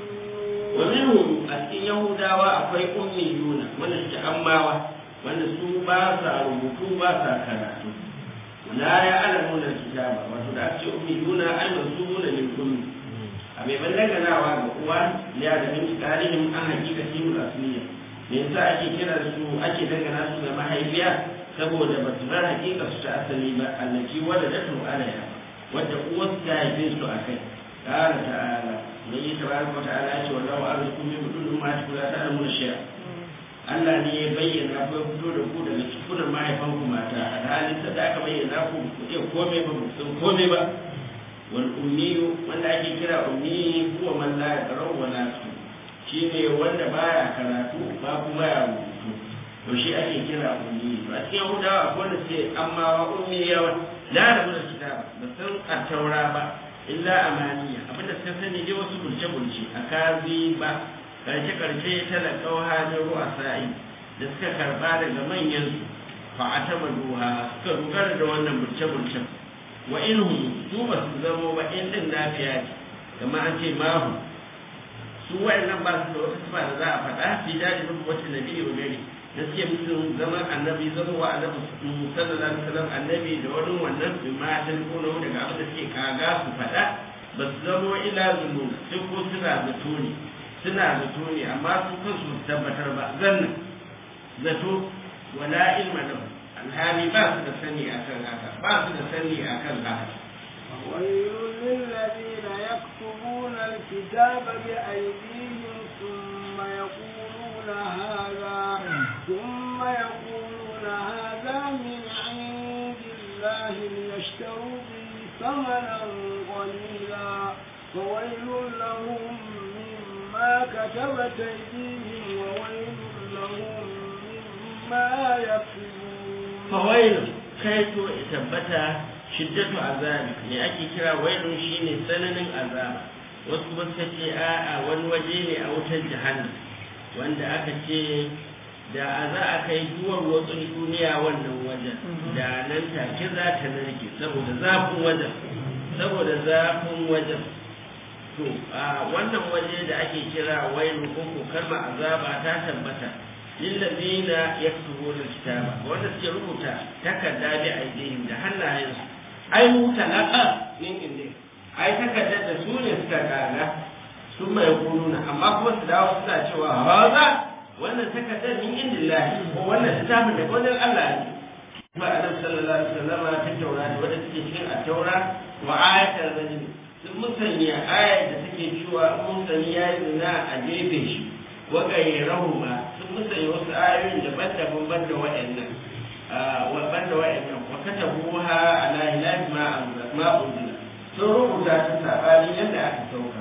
ومنهم أسكن يهودا وأخوي أميون من الشأماوة wanda su ba sa rubutu ba sa karatu la ya alamu da kitaba wato da ake ummiyuna ai mansubuna lil ummi a mai ballaganawa ga uwa ya da min tarihin an hakikati mu asliya me yasa ake kira su ake dangana su ga mahaifiya saboda ba su bar hakika su ta asali ba allati waladatu alaiha wadda uwar ta haife su akai qala ta'ala ne yi tabaraka wa ta'ala ya ce wallahu arzukum min budun ma ta ta'lamu shay'a Allah ne ya bayyana ko fito da ku daga cikunan mahaifanku mata a halin da aka bayyana ku ku iya komai ba sun komai ba wal ummiyu wanda ake kira ummi huwa man la yaqra wa la yasmu shine wanda baya karatu ba kuma ya rubutu to shi ake kira ummi to a cikin Yahudawa akwai wanda ce amma wa ummi yawa la da mun kitaba ba san at-taura ba illa amaniya abinda suka sani dai wasu bulce bulce akazi ba karshe-karshe talakawa hajjar ruwa sa'i da suka karba daga manyansu fa a taba duha suka dogara da wannan burce-burcen wa inhum su ba su zamo ba in din lafiya ce kama an ce mahu su wa'annan ba su da wata sifa da za a faɗa fi daji mutu wacce nabi wa gari da suke mutum zaman annabi zama wa annabi sallallahu alaihi wasallam annabi da wani wannan bi ma ta kono daga abin da suke kaga su faɗa ba su zamo ila zunnu sai ko suna zato ne suna zato ne amma su kansu tabbatar ba zanna zato wala ilma lahu alhali ba su da sani akan haka ba su da sani akan haka ويل للذين يكتبون الكتاب بأيديهم ثم يقولون هذا ثم يقولون هذا من عند الله ليشتروا به ثمنا قليلا فويل لهم مما كتبت أيديهم وويل لهم مما يكسبون فويل kai to ya tabbata shiddatu azabi me ake kira wailun shine tsananin azaba wasu kuma suka ce a'a wani waje ne a wutar jahannam wanda aka ce da a za a kai duwar watsun duniya wannan wajen da nan take za ta narke saboda zafin wajen saboda zafin wajen to a wannan waje da ake kira wailu ko ko kalmar azaba ta tabbata lillazina yaktubuna kitaba wanda suke rubuta takarda bi aidihim da hannayensu ai mutalaqa min indi ai takardar da su ne suka kaga sun mai kununa amma kuma su dawo suna cewa haza wannan takardar min indillahi ko wannan littafin da wajen Allah ne ba annabi sallallahu alaihi wasallam ta taura da wanda take cikin at-taura wa ayatul rajul sun musanya ayar da take cewa mun sani yayi zina a gefe shi wa gairahu ma sun musanya wasu ayoyin daban-daban banda waɗannan wa banda waɗannan wa katabuha ala ilahi ma ma unzila sun rubuta ta sabani yadda aka sauka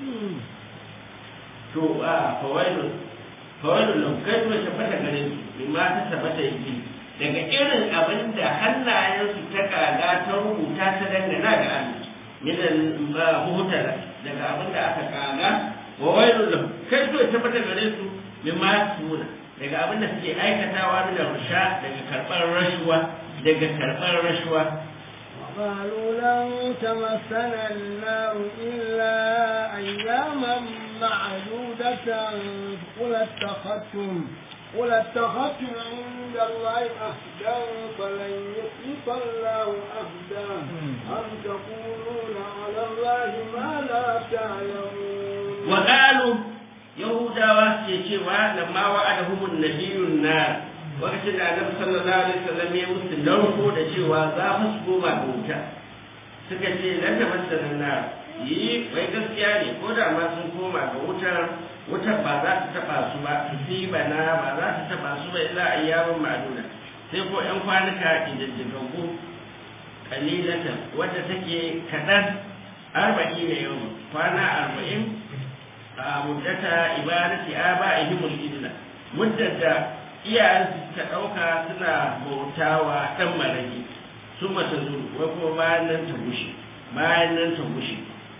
to a fawailun fawailun lam kai kuma tabbata gare su bima ta tabbata yake daga irin abin da hannayensu ta kaga ta rubuta ta dangana da Allah minan muhtara daga abin da aka kaga wa wailun lam kai kuma tabbata gare su bima tuna daga abin da suke aikatawa da rusha daga karɓar rashuwa daga karɓar rashuwa قالوا لن تمسنا النار إلا أياما معدودة قل اتخذتم قل اتخذتم عند الله أهدا فلن يخلف الله أهدا أم تقولون على الله ما لا تعلمون وقالوا يهودا واسيتشوا لما وعدهم النبي النار lokacin da annabi sallallahu alaihi wasallam ya musu narko da cewa za mu su koma ga wuta suka ce lan da masalan na yi wai gaskiya ne ko da ma sun koma ga wutar wutar ba za ta taba su ba bana ba za ta taba su ba illa ayyamin ma'duna sai ko yan kwanuka ididdigaggu kalilatan wadda take kaɗan arba'in da yau kwana arba'in a muddata ibadati aba'ihimul idla muddar da iyayensu suka ɗauka suna bautawa ɗan marage sun mata zuru wai kuma bayan nan ta gushe bayan nan ta gushe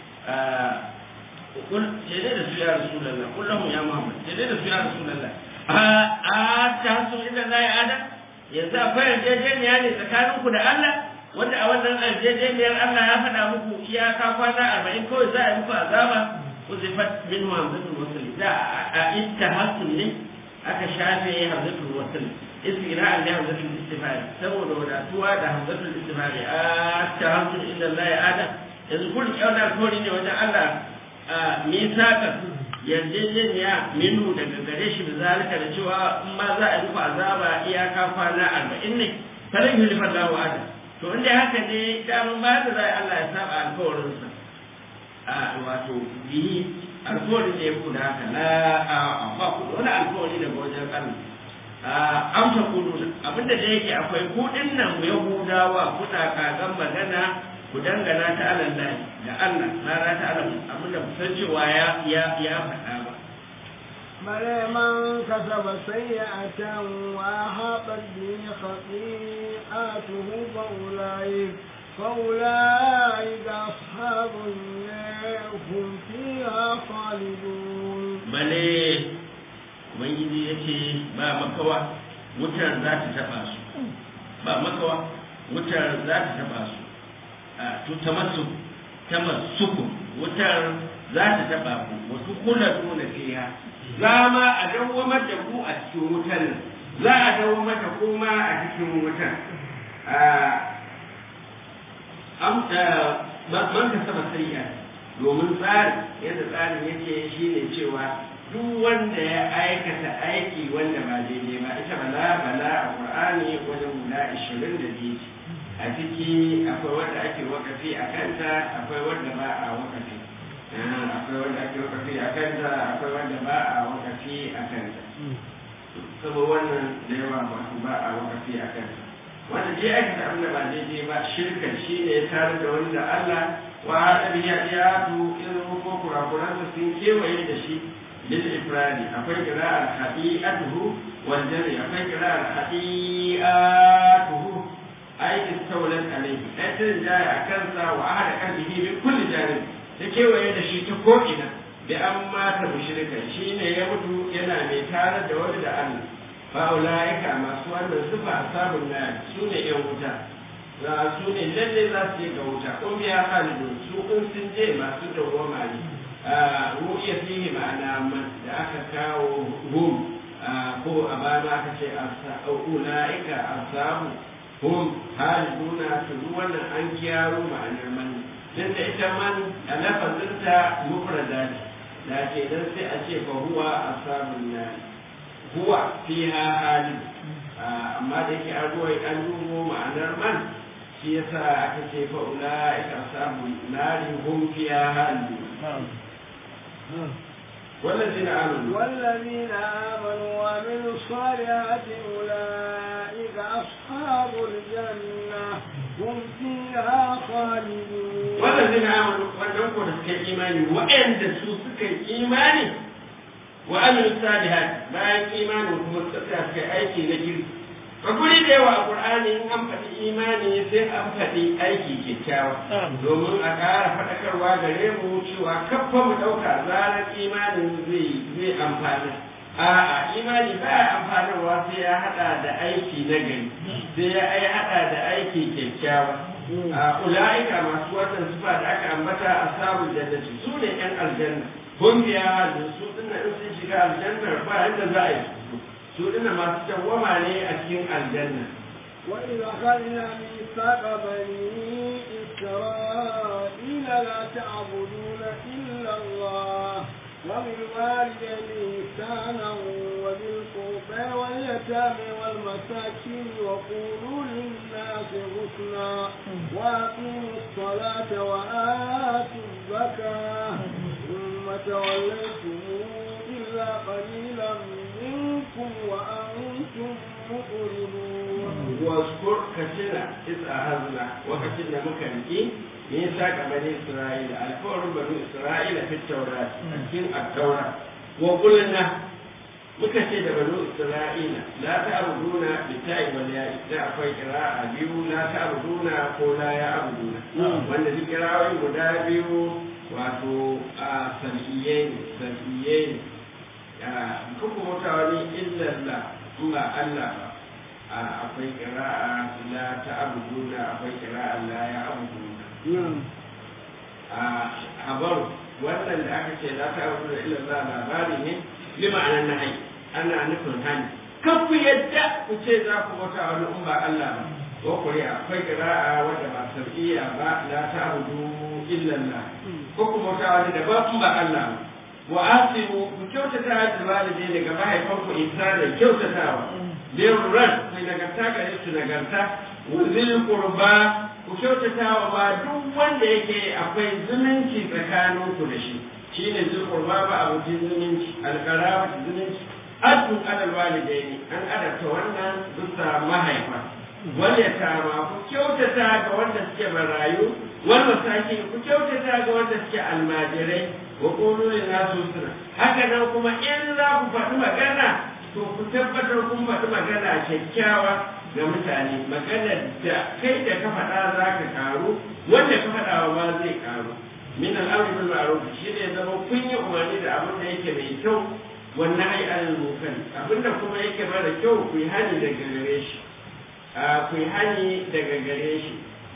kul jede da su ya rasulullah kullahum ya muhammad jede da su ya rasulullah a a ta hasu inda la ya adam yanzu akwai yarjejeniya ne tsakanin ku da Allah wanda a wannan yarjejeniyar Allah ya faɗa muku iyaka kwana arba'in kawai za a yi muku azaba uzifat min hamzatul wasl da a ittahasun ne aka shafe hamzatul wasl istira'an da hamzatul istifari saboda wadatuwa da hamzatul istifari a tahasun inda la ya adam yanzu kun yauna alkawari ne wajen Allah a misaka yarjejeniya minu daga gare shi bizalika da cewa in ma za a rufe azaba iyaka kwana arba'in ne falan yi lifar lawa ada to inda haka ne daman ba da zai Allah ya saba alkawarinsa a wato biyi alkawarin da ya kuna haka la a ba ku wani alkawari daga wajen Allah amsa kudu abinda da yake akwai kudin nan yahudawa kuna kagan magana ku dangana ta Allah da Allah rana ta Allah abinda ku san cewa ya ya ya faɗa ba بل من كسب سيئة وأحاطت به خطيئته فأولئك فأولئك أصحاب النار هم فيها خالدون بل ubangiji ya ce ba makawa wutar za ta taɓa su ba makawa wutar za ta taɓa su to tamassu tamassuku wutar za ta taɓa ku wasu kula nuna fiha za ma a dawwamar da ku a cikin wutar za a dawwamar da kuma a cikin wutar man ka saba sariya domin tsari yadda tsarin yake shine cewa duk wanda ya aikata aiki wanda ba daidai ba ita bala bala a qur'ani wajen guda ashirin da biyu a ciki akwai wanda ake wakafi a kanta akwai wanda ba a wakafi akwai wanda ake wakafi a kanta akwai wanda ba a wakafi a kanta saboda wannan da yawa ba ba a wakafi a kanta wanda je aikata abin da ba daidai ba shirka shi ne tare da wanda Allah wa haɗa biya ya tu irin ko kurakuransa sun kewaye da shi للإفراد أقول قراءة خطيئته والجمع أقول قراءة خطيئاته أي gallabat alaihi ai ta jaya a kansa wa ahada qalbihi min kulli janib ta kewaye da shi ta ko'ina da an mata mushrika shine ya mutu yana mai tare da wani da Allah fa ulaika masu wannan sifa asabun nar su ne yan wuta za su ne lalle za su je ga wuta kun biya halidun su kun sun je masu dawwama ne ru'ya fihi ma'ana man da aka kawo hum ko a bana aka ce ulaika asabu hum haliduna to wannan an kiyaro ma'anar man dan da ita man a lafazinta mufrada ce da ke dan sai a ce fa huwa asabun nar huwa fiha halid amma da yake an ruwa an dubo ma'anar man shi yasa aka ce fa ulaika asabun nar hum fiha halid والذين آمنوا والذين آمنوا وعملوا الصالحات أولئك أصحاب الجنة هم فيها خالدون والذين آمنوا وأنهم كنت إيماني وأن تسوسك إيماني وعملوا الصالحات bayan imanin kuma suka kai aiki na girki a guri da yawa a Qur'ani in an faɗi imani sai an faɗi aiki kyakkyawa domin a ƙara faɗakarwa gare mu cewa kafa mu ɗauka zarar imanin zai zai amfani a'a imani ba ya amfanarwa sai ya haɗa da aiki na gari sai ya ai haɗa da aiki kyakkyawa a ula'ika masu wannan sifa da aka ambata a sabon jannati su ne yan aljanna kun biya da su dinna in sun shiga aljanna ba yadda za a yi su dinna masu dawwama ne a cikin aljanna وإذ أخذنا ميثاق بني إسرائيل لا تعبدون إلا الله وبالوالدين إحسانا وذي القربى واليتامى والمساكين وقولوا للناس حسنا وأقيموا الصلاة وآتوا الزكاة ثم توليتم إلا قليلا منكم وأنتم مؤمنون واذكر كثيرا إذ أخذنا وكثيرا مكانكي ميثاق بني إسرائيل الكور بني إسرائيل في التوراة في التوراة وقلنا muka ce da banu isra'ila la ta'buduna bi ta'i wal ya'i da akwai qira'a biyu la ta'buduna ko la ya'buduna wanda duk qira'o'i guda biyu wato a sar'iyye ne sar'iyye ne kuma mutawa ne illa Allah in ba Allah ba akwai qira'a la ta'buduna akwai qira'a la ya'buduna a habar wannan da aka ce la ta'buduna illa Allah labari ne bi ma'anar nahi ana nufin hani kan ku yadda ku ce za ku bauta wani in ba Allah ba ko kuri akwai qira'a wanda ba sar'iyya ba la ta'budu illa Allah ko ku bauta wani da ba in ba Allah ba wa asimu ku kyautata da walidai daga mahaifanku ihsanan kyautatawa birran ku nagarta gare su nagarta wa zil qurba ku kyautata wa ba duk wanda yake akwai zumunci tsakanin ku da shi shine zil qurba ba abokin zumunci alqaraba zumunci addu alal walidaini an adabta wannan bisa mahaifa wal yatama ku kyautata ga wanda suke barayu wal masakin ku kyautata ga wanda suke almajirai wa qulu lin nasu husna haka nan kuma in za ku faɗi magana to ku tabbatar kun faɗi magana kyakkyawa ga mutane maganar da kai da ka faɗa za ka karu wanda ka faɗa wa ma zai karu min al'amri bil ma'ruf shi ne zama kun yi umarni da abin da yake mai kyau wannan ai alal munkari abinda kuma yake mara kyau ku yi hani daga gare shi ku yi hani daga gare shi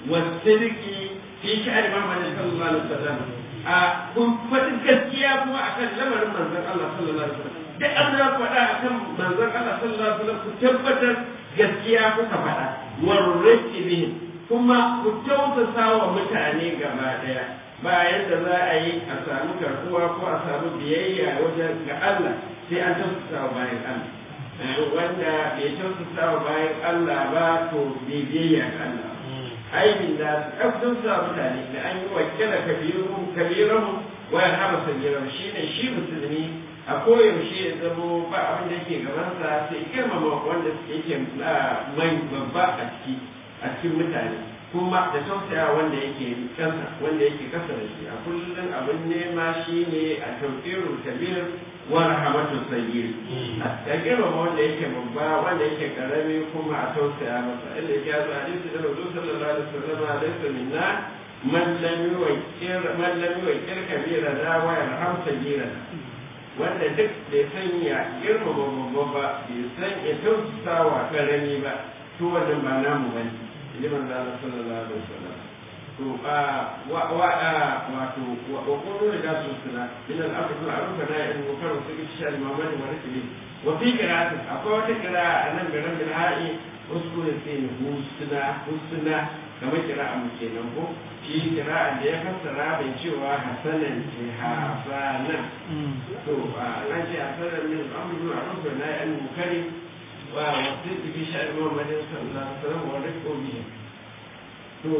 wasirki fi sha'ar Muhammad sallallahu alaihi wasallam a kun faɗi gaskiya kuma akan lamarin manzon Allah sallallahu alaihi wasallam duk an da faɗa akan manzon Allah sallallahu alaihi wasallam ku tabbatar gaskiya kuka faɗa warraki bihi kuma ku tausasa wa mutane gaba daya bayan da za a yi a samu karkuwa ko a samu biyayya wajen ga Allah sai an tausasa wa bayan Allah wanda bai tausasa wa bayan Allah ba to bai biyayya ga Allah aibin da su ɗaukun sa mutane da an yi wakila kabirun kabirun wa ya hama sagiran shi ne shi musulmi a koyaushe ya zamo ba abin da yake gabansa sai girmama wanda yake mai babba a ciki a cikin mutane kuma da tausaya wanda yake kasa wanda yake kasa da shi a kullum abin nema shi ne a tauƙiru kabir wa rahmatu sayyid da girmama wanda yake babba wanda yake karami kuma a tausaya masa inda ya zo hadisi da Rasul sallallahu alaihi wasallam laysa minna man lam yuwaqqir man lam yuwaqqir kabira da wa yarham sayyira wanda duk bai san ya girmama babba ba bai san ya tausasa wa karami ba to wannan ba namu bane liman da sallallahu alaihi wasallam to a wa wa wato wa qulu da su suna min al-amr bil ma'ruf wa nahy anil munkar wa sirri shal mamani wa rakbi wa fi qira'at akwai wata qira'a anan garin bil ha'i wasu ne sai husna husna kamar qira'a mu kenan ko shi qira'a da ya fassara bai cewa hasanan ce hasanan to an ce hasanan min al-amr bil ma'ruf wa nahy anil munkar wa wasirri fi shal mamani sallallahu alaihi wasallam wa rakbi to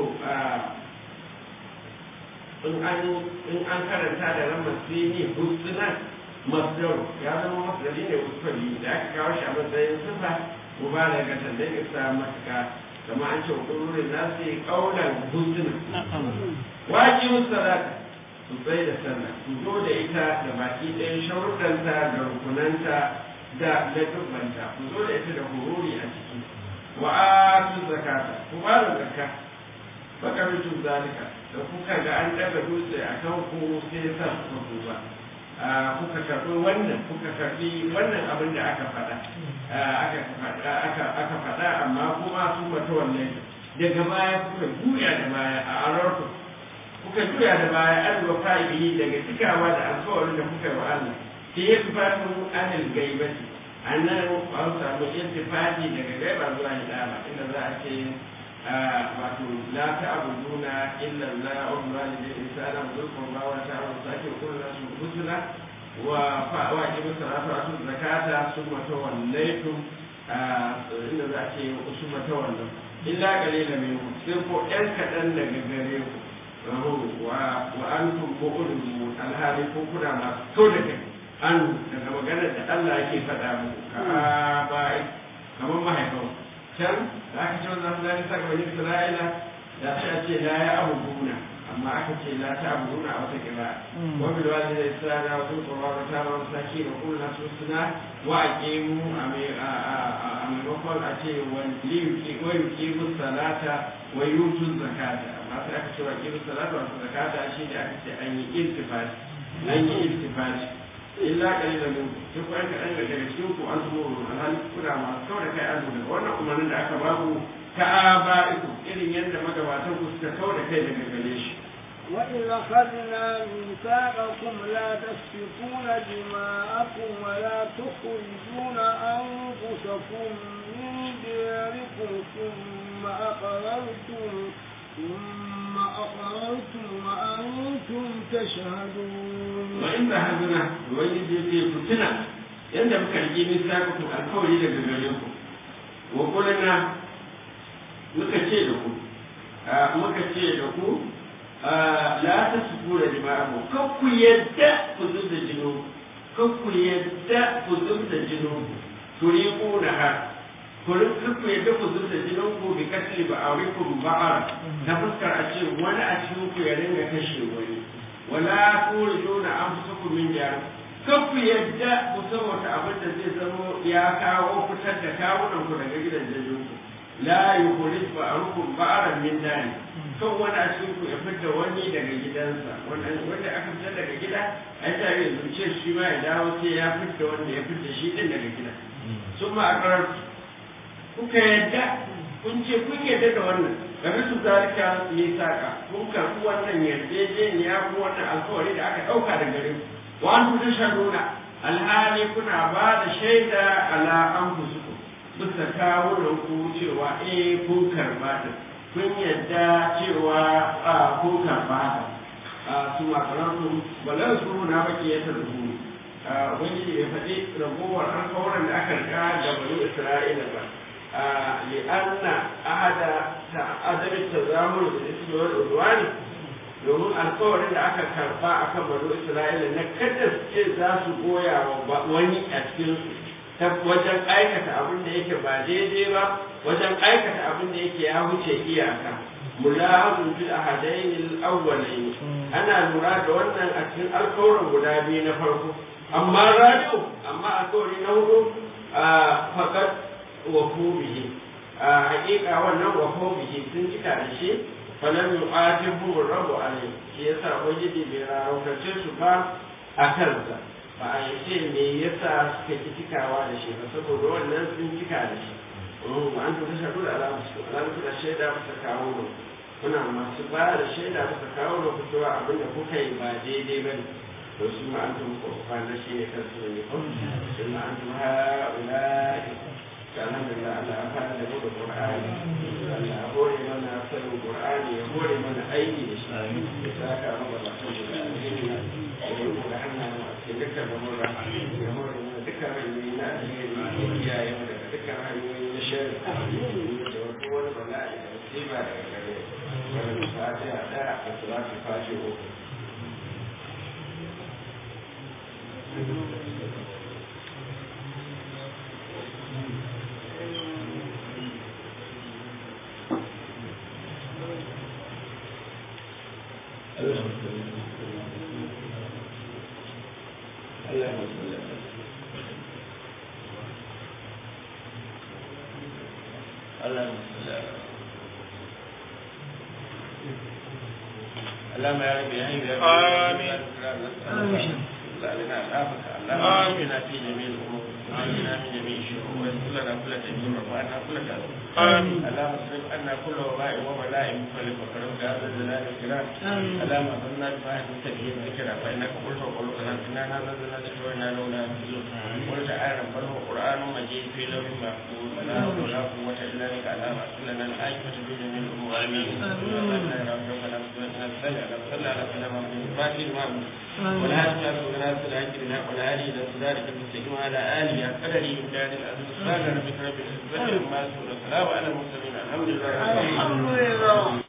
in an in an karanta da ran masini husna masdar ya zama masdari ne usfali da aka kawo shi a matsayin sifa mubalaga ta da ya sa matuka kama an ce kururin nasu kaulan husna waji musalata su tsaye da sallah su zo da ita da baki ɗayan sharuɗanta da rukunanta da ladubanta ku zo da ita da hururi a ciki wa atu zakata ku ba da zakka baka mutum zalika da kuka ga an daga dutse a kan ku sai sa kuka duba kuka karɓi wannan kuka karɓi wannan abin da aka faɗa aka faɗa amma kuma sun mata wannan daga baya kuka juya da baya a ararku kuka juya da baya an wa fa'ibi daga cikawa da alkawarin da kuka yi wa Allah ke yi tufatun anil gaibati a nan an samu intifati daga gaiba zuwa hidama inda za a ce wato la ta'buduna illa Allah wa walidayni ihsana wa dhul qurba wa ta'awun saki wa kullu nasu husna wa fa wa aqimu salata wa atu zakata summa tawallaytum inda za a ce summa tawallaytum illa qalilan minkum sai ko ɗan kaɗan daga gare ku wa wa antum mu'ridun alhali ko kuna masu kau da kai an daga maganar da Allah yake faɗa muku ka bai kamar mahaifan can da aka ce wannan zai saka bani Isra'ila da sai ce la ya abuduna amma aka ce la ta abuduna a wata kira wa bil walidayni ihsana wa dhul qurba wa ta'ala wa masakin wa kullu nasu husna wa aqimu a maimakon a ce wa liyuki wa yuqimu salata wa yutu zakata amma sai aka ce wa yuqimu salata wa zakata shi ne aka ce an yi iltifati an yi iltifati illa kalilan min duk wani kaɗan daga cikin ku an zubo alhali kuna masu kawai da kai an daga wannan umarnin da aka ba ku ta aba'iku irin yadda magabatan ku suka kawai da kai daga gare shi وإذ أخذنا ميثاقكم لا تسفكون دماءكم ولا تخرجون أنفسكم من دياركم ثم أقررتم ثم أقررتم وأنتم تشهدون وإن هذنا ويجب يكون yadda muka rike misakakun alkawari daga gare ku wa kulana muka ce da ku muka ce da ku la ta su da jima'amu kan ku yadda ku zub da jino kan ku yadda ku zub da jino turi ku na har ku ku yadda ku zub da jinin ku bi kasri ba a rikun ba'ar na fuskar a ce wani a cikin ku ya ringa kashe wani wala turijuna anfusakum min diyarikum kan ku yadda ku san wata abin da zai zamo ya kawo fitar da kawunan ku daga gidan jajin ku la yukhrij ba'rukum ba'ran min dari kan wani a cikin ku ya fitar wani daga gidansa wanda wanda aka fitar daga gida ai ta yi zuciya shi ma ya dawo sai ya fitar wanda ya fitar shi din daga gida sun ma akarar kuka yadda kun ce kun yadda da wannan game su zalika ne saka kun karɓi wannan yarjejeniya ko wannan alkawari da aka ɗauka da gare ku wa an tashhaduna alhali kuna ba da shaida ala anfusikum bisa kawo da ku cewa eh kun karba ta kun yadda cewa a kun karba ta a su makarantu balan su na baki ya tarzu wani ya faɗi ragowar alkawaran da aka rika da bani isra'ila ba li'anna ahada ta adamin tazamur da ismi wal udwani domin alkawarin da aka karba a kan banu isra'ila na kada su ce za su goya wa wani a cikin ta wajen aikata abin da yake ba daidai ba wajen aikata abin da yake ya wuce iyaka mulahazun fil ahadain al awwalain ana lura da wannan a cikin alkawarin guda biyu na farko amma radio amma alkawari na hudu a fakat wa bihi a hakika wannan wa bihi sun cika da shi falan yu'atibu rabu alai shi yasa ubangiji bai raraukace su ba a kansa ba a yi ce me yasa suka ki cikawa da shi ba saboda wannan sun cika da shi ba an tuka shaɗu da alamu su alamu da shaida ba ta kawo da kuna masu ba da shaida ba ta kawo da ku cewa abin da kuka yi ba daidai ba ne to su ma an tuka kwana shi ne kan su ne ko su ma an tuka ha'ula'i ta alhamdulillah Allah ya fara da mu da Qur'ani Allah ya hore mana sanin Qur'ani ya hore mana aiki da shi ya saka mu da mutum da alheri ya yi mu da hannayen a cikin dukkan lamura ya hore mana dukkan hanyoyi na alheri ya kiyaye mu daga dukkan hanyoyi na shari da wasu wani bala'i da musiba daga gare wani fatiha ɗaya da salatu fatiha uku اللهم يا رب يا رب يا رب آمين. لا لنا الآفة اللهم آمنا في جميع الأمور وعلمنا من جميع الشرور ويسر لنا كل تدبير وعنا كل تأثير آمين. اللهم اصرف عنا كل وباء وبلاء مختلف وكرم هذا الجلال والكرام اللهم اغفرنا بفاحة التكبير ذكرى فإنك قلت وقولك إنا نزلنا ذكر وإنا له لحافظون قل تعالى بل هو قرآن مجيد في لوح محفوظ لا حول ولا قوة إلا بك اللهم اغفر لنا العاقبة في جميع الأمور آمين اللهم يا رب ربنا اغفر لنا صل على سيدنا محمد الفاتح المعبود والهادي إلى صراط الحق بالحق والهادي إلى صراطك المستقيم وعلى آله قدره ومقداره العظيم سبحان ربك رب العزة عما يصفون وسلام على المرسلين الحمد لله رب العالمين الحمد لله